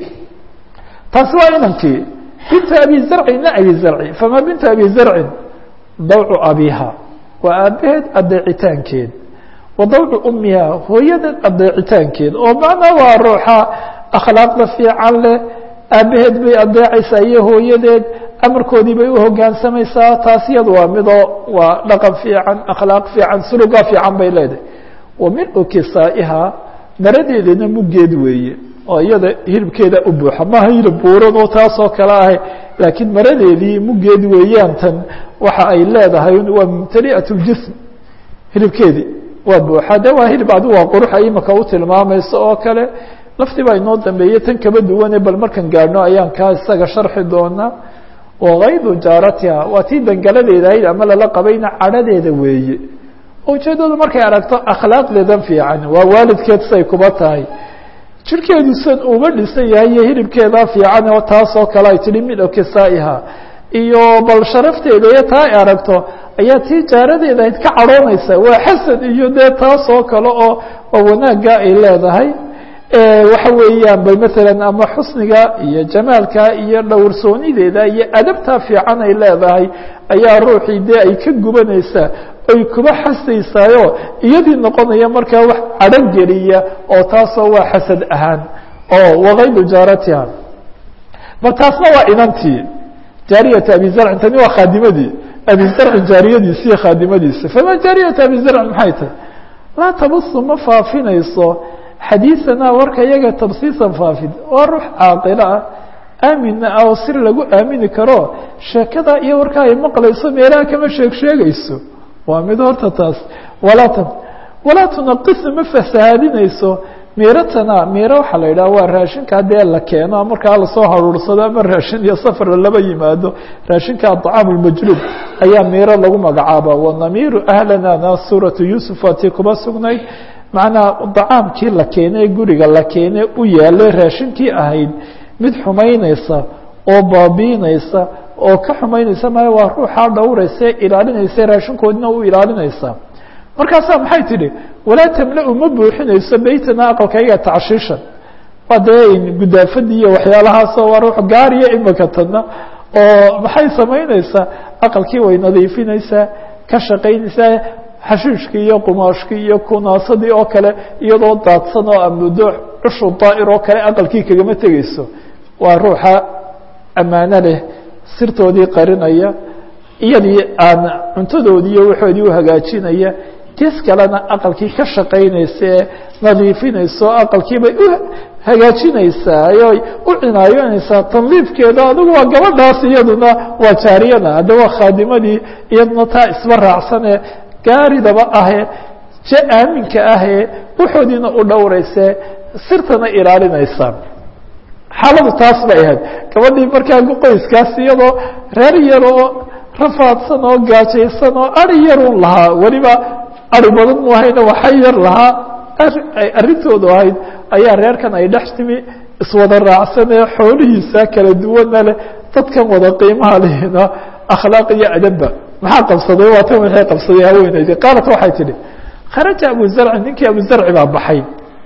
taasi waa inankii binta abi zarci na abi zarci fama binta abi zarcin dawcu abiha waa aabaheed adeecitaankeed wa dawcu umiha hooyadeed adeecitaankeed oo macnaa waa ruuxa akhlaaqda fiican leh aabaheed bay adeecaysaa iyo hooyadeed amarkoodii bay uhogaansamaysaa taas iyadu waa midoo waa dhaqan fiican akhlaaq fiican suluga fiican bay leedahay wa milu kisaa'iha maradeedana muggeed weeye oo iyada hilibkeeda u buuxa maha hilib buuran oo taasoo kale ahay laakiin maradeedii muggeed weeyaan tan waxa ay leedahay waa mumtali'at ljism hilibkeedii waa buuxa de waa hilib adigu waa quruxa imika u tilmaamayso oo kale laftii baa inoo dambeeyey tan kaba duwane bal markan gaadhno ayaan kaa isaga sharxi doonaa wakaydu jaaratiha waa tii dangaladeeda ahayd ama lala qabayna cadhadeeda weeye ujeedadu markay aragto akhlaaqdeedan fiican waa waalidkeed say kuba tahay jirkeedu san uba dhisan yahay iyo hilibkeeda fiican oo taasoo kale ay tihi mid kisaa'iha iyo bal sharafteeda iyo taa ay aragto ayaa tii jaaradeeda ahayd ka cadhoonaysa waa xasan iyo dee taasoo kale oo oo wanaagga ay leedahay waxa weeyaan bay masalan ama xusniga iyo jamaalka iyo dhowrsoonideeda iyo adabtaa fiican ay leedahay ayaa ruuxii dee ay ka gubanaysaa oy kuba xasaysaayo iyadii noqonaya markaa wax cadhan geliya oo taasoo waa xasad ahaan oo wakaydu jaaratiha bal taasna waa inantii jaariyata abi zarcin tani waa khaadimadii abi zarcin jaariyadiisi iyo khaadimadiisa fama jaariyata abi zarcin maxay tahay laa tabusu ma faafinayso xadiiثana warka iyaga tabsiisan faafid waa ruux caaqilo ah aamina ah oo sir lagu aamini karo sheekada iyo warka ay maqlayso meelaha kama sheeg sheegayso waa mid horta taas walaa t walaa tunaqisna ma fasahaadinayso miiratana miiro waxaa la yidhaha waa raashinka haddee la keeno markaa lasoo haruursado ama raashin iyo safar laba yimaado raashinka aطcaam اmajluub ayaa miiro lagu magacaaba wanamiiru ahlana na suuratu yuusuf waa tii kuba sugnayd macnaa dacaamkii la keenay guriga la keenay u yaalay raashinkii ahayd mid xumaynaysa oo baabiinaysa oo ka xumaynaysa maya waa ruuxaa dhowraysa ilaalinaysa raashinkoodina u ilaalinaysa markaasaa maxay tidhi walaa tamla-u ma buuxinayso beytana aqalkayga tacshiishan waa dee gudaafadii iyo waxyaalahaasoo waa ruux gaariya imika tadna oo maxay samaynaysaa aqalkii way nadiifinaysaa ka shaqaynaysaa xashiishkii iyo qumaashkii iyo kunaasadii oo kale iyadoo daadsan oo amuddo cushu daa'ir oo kale aqalkii kagama tegeyso waa ruuxa ammaano leh sirtoodii qarinaya iyadii aan cuntadoodii iyo waxoodii uhagaajinaya tis kalena aqalkii ka shaqaynaysa ee nadiifinayso aqalkiibay u hagaajinaysaa oy u cinaayoonaysaa tandiifkeeda adigu waa gabadhaas iyaduna waa jaariyada hadda waa khaadimadii iyaduna taa isba raacsanee gaaridaba ahee je aaminka ahee waxoodiina u dhowrayse sirtana ilaalinaysa xaaladu taas bay ahayd gabadhii markaa qoyskaas iyadoo reer yar oo rafaadsan oo gaajaysan oo ari yarun lahaa weliba ari badan mu ahayna waxay yar lahaa arrintoodu ahayd ayaa reerkan ay dhex timi iswada raacsanee xoolihiisa kala duwana leh dadkan wada qiimaha lehna akhlaaq iyo adabba maxaa qabsaday waa tan waxay qabsaday haweeneydi qaalat waxay tidhi kharaja abu zarci ninkii abu zarci baa baxay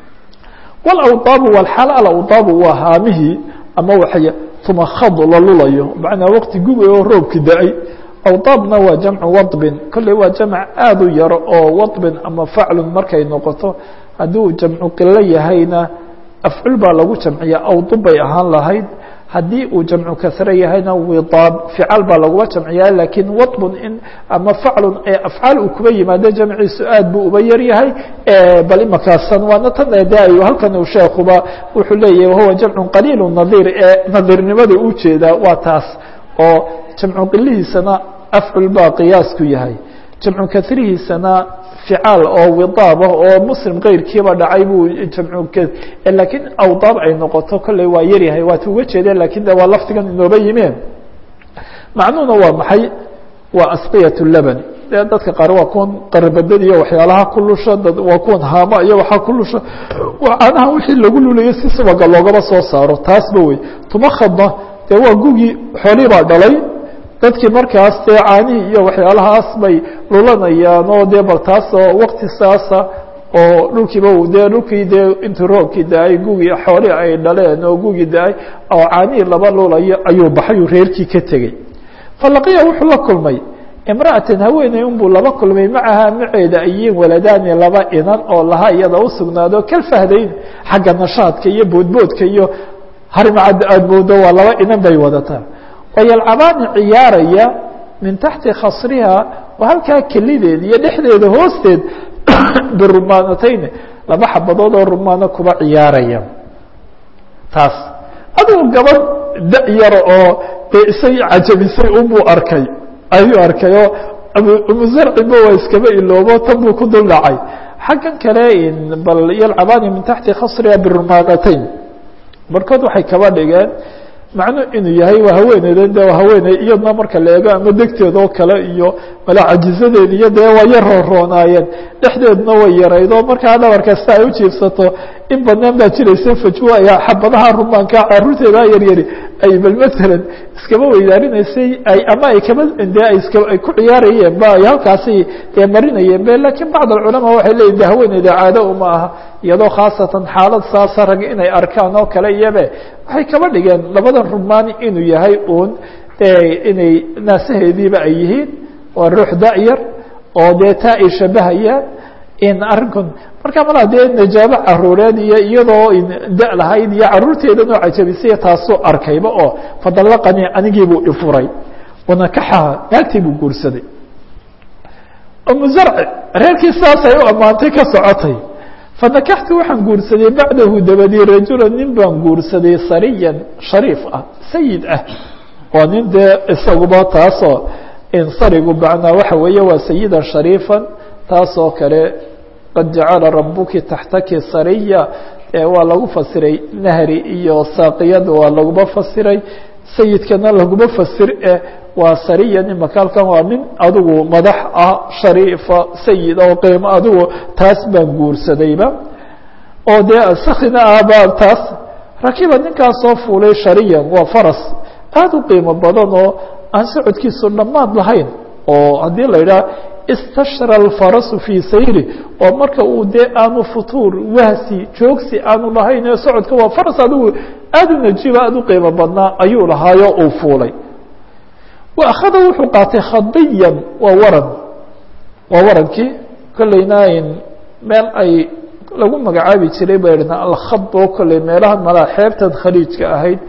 wlawdaabu walxaal alawdaabu waa haamihii ama waxay tumakhadu la lulayo macnaa waqti guba oo roobki da-ay awdaabna waa jamcu wadbin kolley waa jamc aad u yaro oo wadbin ama faclun markay noqoto hadduu jamcu qilo yahayna afcul baa lagu jamciya awdub bay ahaan lahayd haddii uu jamcu kasre yahayna widaab ficaal baa laguma jamciyaa laakiin wadbun in ama faclun ee afcaal uu kuba yimaado jamciisu aad buu uba yar yahay bal imakaasan waana tan eedaayo halkan uu sheekuba wuxuu leeyahy wahuwa jamcu qaliilu nadiir ee nadiirnimada u jeedaa waa taas oo jamcu qilihiisana afcul baa qiyaas ku yahay jamcu kasrihiisana ficaal oo widaab ah oo muslim keyrkiiba dhacay buu jamcu laakiin awdaab ay noqoto kolley waa yaryahay waat uga jeedeen lakin de waa laftigan inooba yimeen macnuhuna waa maxay waa asqiyat laban dee dadka qaar waa kuwan qarabadad iyo waxyaalaha ku lusha waa kuwan haama iyo waxaa ku lusha waa caanaha wixii lagu lulayo si subaga loogaba soo saaro taasba wey tumakhadna dee waa gugii xoolii baa dhalay dadkii markaas dee caanihii iyo waxyaalahaas bay lulanayaan oo dee bal taasoo wakti saasa oo dhulkiiba dee dhulkii dee intuu roobkii da-ay gugii xoolii ay dhaleen oo gugii da-ay oo caanihii laba lulayo ayuu baxay reerkii ka tegey falaqiya wuxuu la kulmay imra'atan haweeney unbuu laba kulmay macaha maceeda ayiin waladaani laba inan oo lahaa iyada u sugnaado kalfahdayn xagga nashaadka iyo boodboodka iyo harimacad aada moodo waa laba inan bay wadataa wayalcabaani ciyaaraya min taxti khasriha oo halkaa kelideed iyo dhexdeeda hoosteed birumaanatayn laba xabadood oo rumaano kuba ciyaaraya taas adigu gabadh da- yaro oo dee isay cajabisay unbuu arkay ayuu arkay oo abumuzarciba waa iskaba iloobo tan buu ku dul dhacay xaggan kale bal yalcabaani min taxti khasriha birumaanatayn barkood waxay kaba dhigeen macnu inuu yahay waa haweeneydan de waa haweeney iyadna marka la eego ama degteed oo kale iyo mala cajizadeed iyo dee waa yar rooroonaayeen dhexdeedna way yaraydo markaa dhabar kasta ay u jiibsato in badnaan baa jiraysa fajwa xabadaha rumaanka caruurteeda yaryari ay bal matalan iskaba weydaarinaysay ay ama ay kaba de ay iska ay ku ciyaarayeen ba ay halkaasi dee marinayeen be lakiin bacd alculamaa waxay leeyihin de haweeneyda caado uma aha iyadoo khaasatan xaalad saasa rag inay arkaan oo kale iyabe waxay kaba dhigeen labadan rumaani inuu yahay uun inay naasaheediiba ay yihiin waa ruux da-yar oo dee taa ay shabahayaan in arrinkun marka malaa dee najaabo caruureed iyo iyadoo da lahayd iyo caruurteedan oo cajabisay taasuu arkayba oo fadallaqanii anigiibuu ifuray wanakaxaha naagtii buu guursaday umu zarci reerkii saasay u ammaantay ka socotay fanakaxtu waxaan guursaday bacdahu dabadii rajula nin baan guursaday sariyan shariif ah sayid ah waa nin dee isaguba taasoo insarigu macnaa waxa weeye waa sayidan shariifan taasoo kale qad jacala rabuki taxtaki sariya waa lagu fasiray nahri iyo saaqiyada waa laguma fasiray sayidkana laguma fasir eh waa sariyan imaka halkan waa nin adigu madax ah shariifa sayid oo qiimo adigu taas baan guursadayba oo dee sakina ahba taas rakiba ninkaas soo fuulay shariyan waa faras aada u qiimo badan oo aan socodkiisu dhammaad lahayn oo haddii la yidhaha istashra alfarasu fii sayri oo marka uu dee aanu futuur wahsi joogsi aanu lahayn ee socodka waa faras adigu aada u najiba aada u qiimo badnaa ayuu lahaayo uu fuulay wa akhada wuxuu qaatay khadiyan waa waran waa warankii kolleyna meel ay lagu magacaabi jiray ba idhna alkhad oo kolley meelaha malaa xeebtan khaliijka ahayd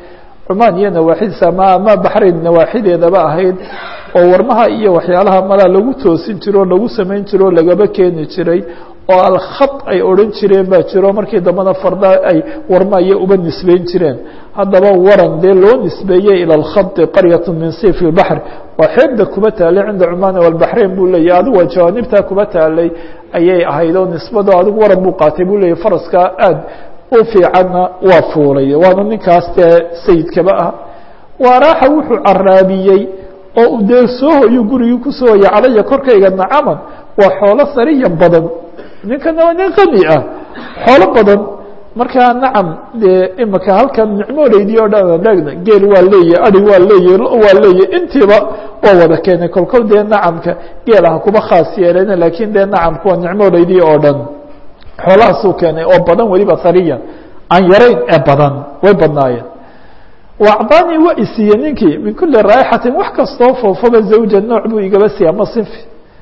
cumaan iyo nawaaxidiisa ama ama baxrayn nawaaxideedaba ahayd oo warmaha iyo waxyaalaha malaa lagu toosin jiro o lagu samayn jiro o lagaba keeni jiray oo alkhad ay odhan jireen baa jiro markii dambena farda ay warma iyo uba nisbeyn jireen haddaba waran dee loo nisbeeyey ilى اlkhadi qaryat min sif اbaxr waa xeebda kuba taalay cinda cumaan walbaxrayn buu leeyahy adigu waa jawaanibtaa kuba taalay ayay ahayd oo nisbado adigu waran buu qaatay buu leeyahy faraska aad u fiicanna waa fuulay waana ninkaas dee sayidkaba ah waaraaxa wuxuu caraabiyey oo u dee soo hoyu gurigii kusoo hoya calaya korkayga nacaman waa xoolo sariyan badan ninkana waa nin qani ah xoolo badan markaa nacam dee imika halkan nicmooleydii oo dhan dhegna geel waa leeyahy adi waa leeyahy lo waa leeyahy intiiba waa wada keenay kolkol dee nacamka geelaha kuba khaas yeeleen laakiin dee nacamku waa nicmooleydii oo dhan xoolahaasuu keenay oo badan weliba sariyan aan yarayn ee badan way badnaayeen wacdaanii waa isiiye ninkii min kuli raaixatin wax kastoo foofaba zawja nooc buu igaba siiya ama sinfi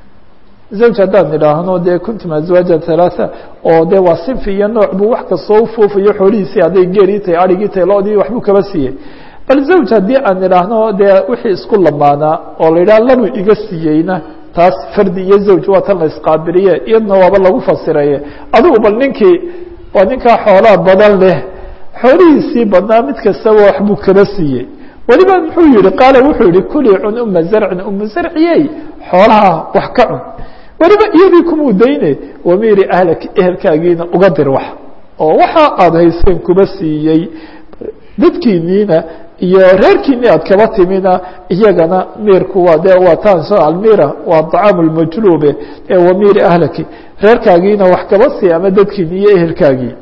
zawj haddaan idhaahno dee kuntum azwaaja halaaa oo de waa sinfi iyo nooc buu wax kastoo ufoofayo xoolihiisii hadday geerii tahay arigii tahay loodii waxbuu kaba siiyey bal zawj haddii aan idhaahno dee wixii isku lamaanaa oo la yidhaha labuu iga siiyeyna taas fardi iyo zawj waa tan la isqaabiliye iyadna waaba lagu fasiraye adigu bal ninkii waa ninkaa xoolaa badan leh xoolihiisii badnaa mid kastaba waxbuu kaba siiyey weliba muxuu yihi qaala wuxuu yihi kulii cun uma zarcin uma zarciyey xoolaha wax ka cun weliba iyadii kumuu dayne wamiiri ahlaki ehelkaagiina uga dir wax oo waxa aada hayseen kuba siiyey dadkiiniina iyo reerkiini aad kaba timina iyagana miirku waa de waa taan soo almira waa طacaamu lmajluube ee wamiiri ahlaki reerkaagiina wax kaba sii ama dadkiini iyo ehelkaagii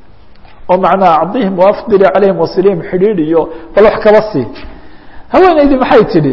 oo macnaa acdihim waafdili calayhim wasilihim xidhiidh iyo bal wax kaba sii haweenaydii maxay tidhi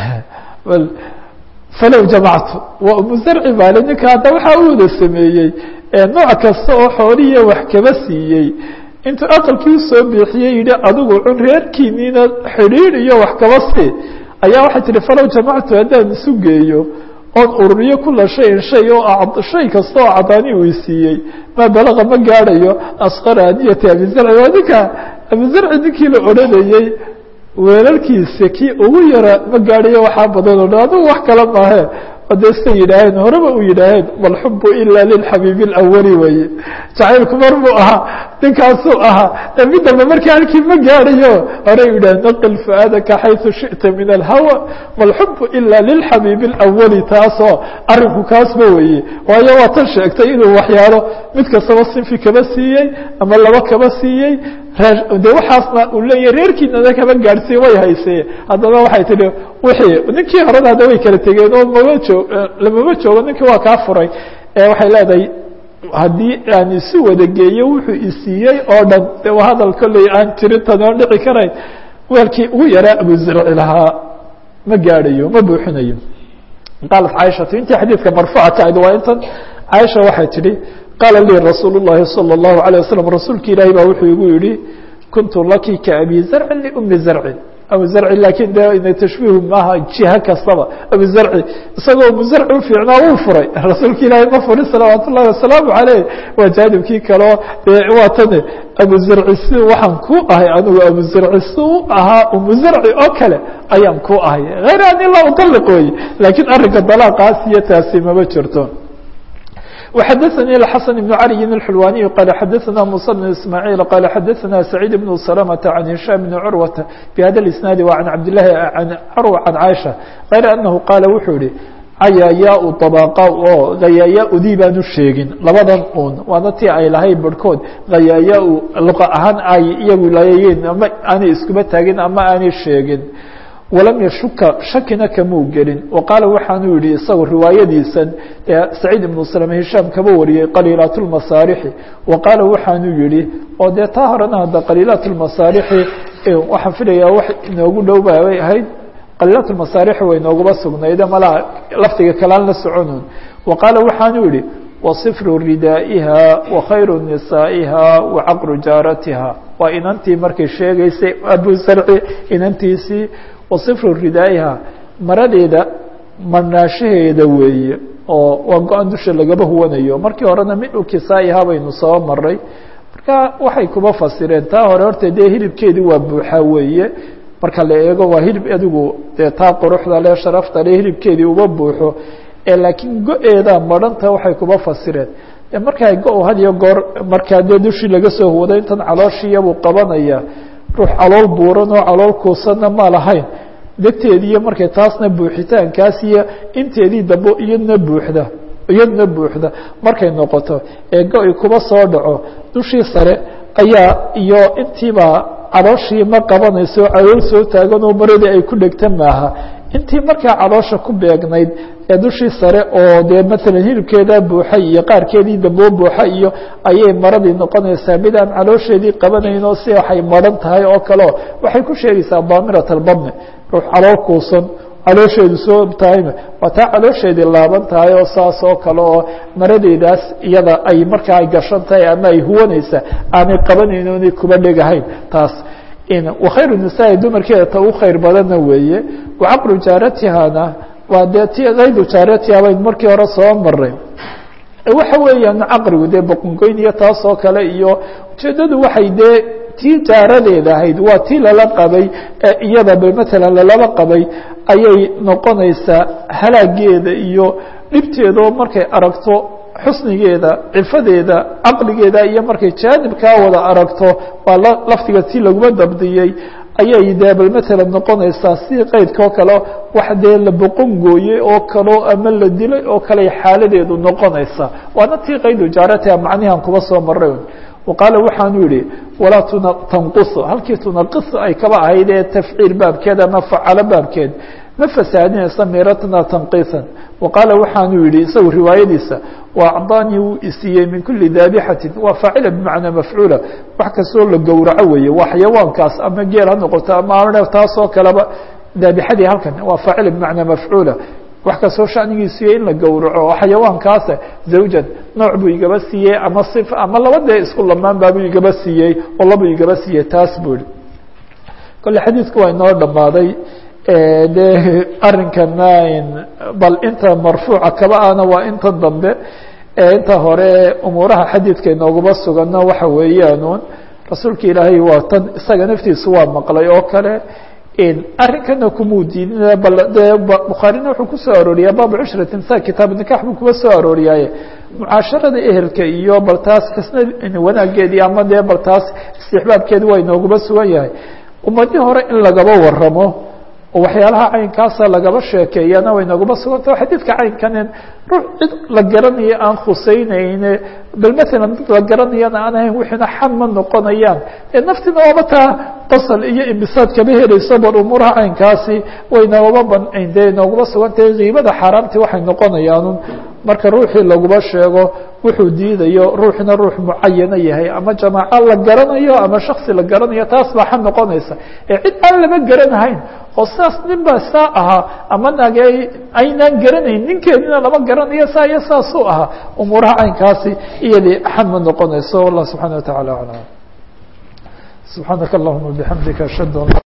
falow jamactu waa umu zarci baale ninka hadda waxaa u wada sameeyey nooc kasta oo xoolihiiya wax kaba siiyey intuu aqalkii usoo biixiyey yihi adigu cun reerkiiniina xidhiidh iyo wax kaba sii ayaa waxay tihi falow jamactu haddaan isu geeyo oon ururiyo kula shayin shay oo shay kasta oo cadaani uu siiyey maa balaqa ma gaadhayo asqara aniyati abizarci waa ninka abizarci ninkii la odhanayey weelalkiisa kii ugu yara ma gaadhayo waxaa badan o dhan adigu wax kale maahe oo dee siday yidhaaheen horeba u yidhaaheen malxubu ila lilxabiibi اlawali weye jacaylku mar buu ahaa ninkaasuu ahaa mid dambe markii halkii ma gaadhayo horey yidhah naqil fuaadaka xayثu shiئta min alhawa malxubu ila lilxabiibi اlawali taasoo arinku kaasba weye waayo waa tan sheegtay inuu waxyaalo mid kastaba sinfi kaba siiyey ama laba kaba siiyey de waxaasna uu leeyahy reerkiinana kaba gaadhsiiye way haysee haddana waxay tihi wixii ninkii horena hadda way kala tegeen oo mama joog lamama joogo ninkii waa kaa furay waxay leedahay haddii aan isu wada geeyo wuxuu isiiyey oo dhan de waa hadal kolley aan tirintan oon dhici karayn weelkii ugu yaraa abuzarci lahaa ma gaadhayo ma buuxinayo qaalat caaishatu intii xadiidka marfuuca ka ahayd waa intan caaisha waxay tidhi qaala lii rasuul الlahi salى الlahu عalيه waslm rasuulki ilaahi baa wuxuu igu yihi kuntu laki kaabi zarcin liumi zarcin abu zarci lakin de tashbiihu maaha jiha kastaba abu zarci isagoo abu zarci ufiicnaa wuu furay rasuulka ilaahi ma furin salawaat ullahi wasalaamu aleyh waa jaanibkii kaleo waa tani abu zarci si waxaan ku ahay anigu abu zarci si u ahaa umu zarci oo kale ayaan ku ahay hayr ani la udaliq wey lakiin arrinka dalaaqaas iyo taasi mama jirto وxdثnي الحسن بن علي الحلواني قال xdثna موسى بن اسماعيل قال xdثna سعيد بن سلمة عن هiشام بن عروة بhda الاسناaد وعن عبداللahi عن عروة عن عائشة غير أنه qاaل wuxuu yihi cayaayaa طبقa oo hayaayaa-udii baanu sheegin labadan un waana tii ay lahay barhkood hayaayaa luqa ahaan ay iyagu laayeen ama aanay iskuba taagin ama aanay sheegin walam yashuka shakina kamuu gelin wa qaala waxaanuu yihi isagoo riwaayadiisan saciid ibnu slame hishaam kaba wariyey qaliilaat lmasaarixi wa qaala waxaanuu yihi oo dee taa horena hadda qaliilaat lmasaarixi waxaan filayaa wax inoogu dhow bay ahayd qaliilaat lmasaarixi way noogaba sugnayde malaa lafdiga kalaan la soconun wa qaala waxaanuu yihi wasifru ridaa'iha wa khayru nisaa'iha wa caqru jaaratiha waa inantii markay sheegaysay abu sarci inantiisii wasifru ridaa'iha maradeeda marnaashaheeda weeye oo waa go-an dusha lagaba huwanayo markii horena midhu kisaa'iha baynu soo maray marka waxay kuba fasireen taa hore horta dee hilibkeedii waa buuxa weeye marka la eego waa hilib adigu dee taa quruxda le sharafta le hilibkeedii uba buuxo ee laakiin go-eeda madhanta waxay kuba fasireen markaa go- had iyo goor markaa dee dushii laga soo huwado intan calooshiiyabuu qabanaya ruux calool buuran oo calool kuusanna ma lahayn degteediiyo markay taasna buuxitaankaas iyo inteedii dambe iyadna buuxda iyadna buuxda markay noqoto ee go-i kuba soo dhaco dushii sare ayaa iyo intiiba calooshii ma qabanayso calool soo taagan oo maradii ay ku dhegta maaha intii markaa caloosha ku beegnayd ee dushii sare oo dee maalan hilibkeedaa buuxay iyo qaarkeedii damboo buuxa iyo ayay maradii noqonaysaa mid aan caloosheedii qabanayn oo si waxay maran tahay oo kaleo waxay ku sheegaysaa daamirat albadni ruux calool kuusan caloosheedu soo tahayna waa taa caloosheedii laaban tahay oo saas oo kale oo maradeedaas iyada ay markaa ay gashan tahay ama ay huwanaysa aanay qabanayn oonay kuba dhegahayn taas wakhayru nisaai dumarkeeda ta u khayr badanna weeye wacaqlu jaaratihana waa dee ti kaydu jaaratiha bayn markii hore soo maray waxa weeyaan caqrigu dee boqongoyn iyo taas oo kale iyo ujeedadu waxay dee tii jaaradeeda ahayd waa tii lala qabay ee iyadaba matalan lalaba qabay ayay noqonaysaa halaageeda iyo dhibteedao markay aragto xusnigeeda cifadeeda caqligeeda iyo markay jaanibkaa wada aragto waa laftiga tii laguma dabdiyey ayay dee bal matalan noqonaysaa si qeydka oo kale wax dee la boqon gooyey oo kaleo ama la dilay oo kale xaaladeedu noqonaysa waana tii qaydu jaaratiha macnihan kuba soo maray waqaala waxaanu yihi walaa tanqusu halkii tunaqisu ay kaba ahayd ee tafciil baabkeed ama facalo baabkeed ma fasaadinaysa miratna tanqiisan waqaala waxaanu yihi isagu riwaayadiisa waacdaanii wuu isiiyey min kuli daabixatin waa faacila bimacnaa mafcuula wax kastoo la gowraco weeye waa xayawaankaas ama geel ha noqoto ama taasoo kaleba daabixadii halkan waa faacila bimacnaa mafcuula wax kastoo shanigiisiiye in la gowraco oo xayawaankaasa zawjan nooc buu igaba siiyey ama if ama laba dee isku lamaan baabuu igaba siiyey oo labuu igaba siiyey taas buu ihi kole xadiidku waa inoo dhammaaday de arinkana bal inta marfuuca kaba ana waa inta dambe inta hore umuuraha xadiidka inoogaba sugano waxa weeyaanuun rasuulka ilaahay waa tan isaga naftiisu waa maqlay oo kale arrinkana kumuu diidin bal de bukhaarina wuxuu kusoo arooriyaa baabu cushrati nisa kitaab nikax buu kuba soo arooriyaaye mucaasharada ehelka iyo bal taas xisna wanaageedii ama dee bal taas istixbaabkeedi waa inooguba sugan yahay ummadii hore in lagaba waramo oo waxyaalaha caynkaasa lagaba sheekeeyana way naguma sugantao xadiidka caynkanen ruux cid la garanayo aan khuseyneyne bal matalan dad la garanayana aan ahayn wixiina xan ma noqonayaan ee naftina waaba taa qasal iyo imbisaad kama helayso bal umuuraha caynkaasi way naguma ban dee nooguma sugantahay kiibada xaaraamtii waxay noqonayaanun marka ruuxii laguba sheego wuxuu diidayo ruuxina ruux mucayana yahay ama jamaaco la garanayo ama shaksi la garanayo taas baa xan noqonaysa ee cid aan lama garanahayn oo saas nin baa saa ahaa ama nage aynaan garanayn ninkeedina lama garanayo saa iyo saasuu ahaa umuuraha caynkaasi iyadii xan ma noqonayso wallah subxana wa tacala aclam subxaanaka allahuma bixamdika ashhadu an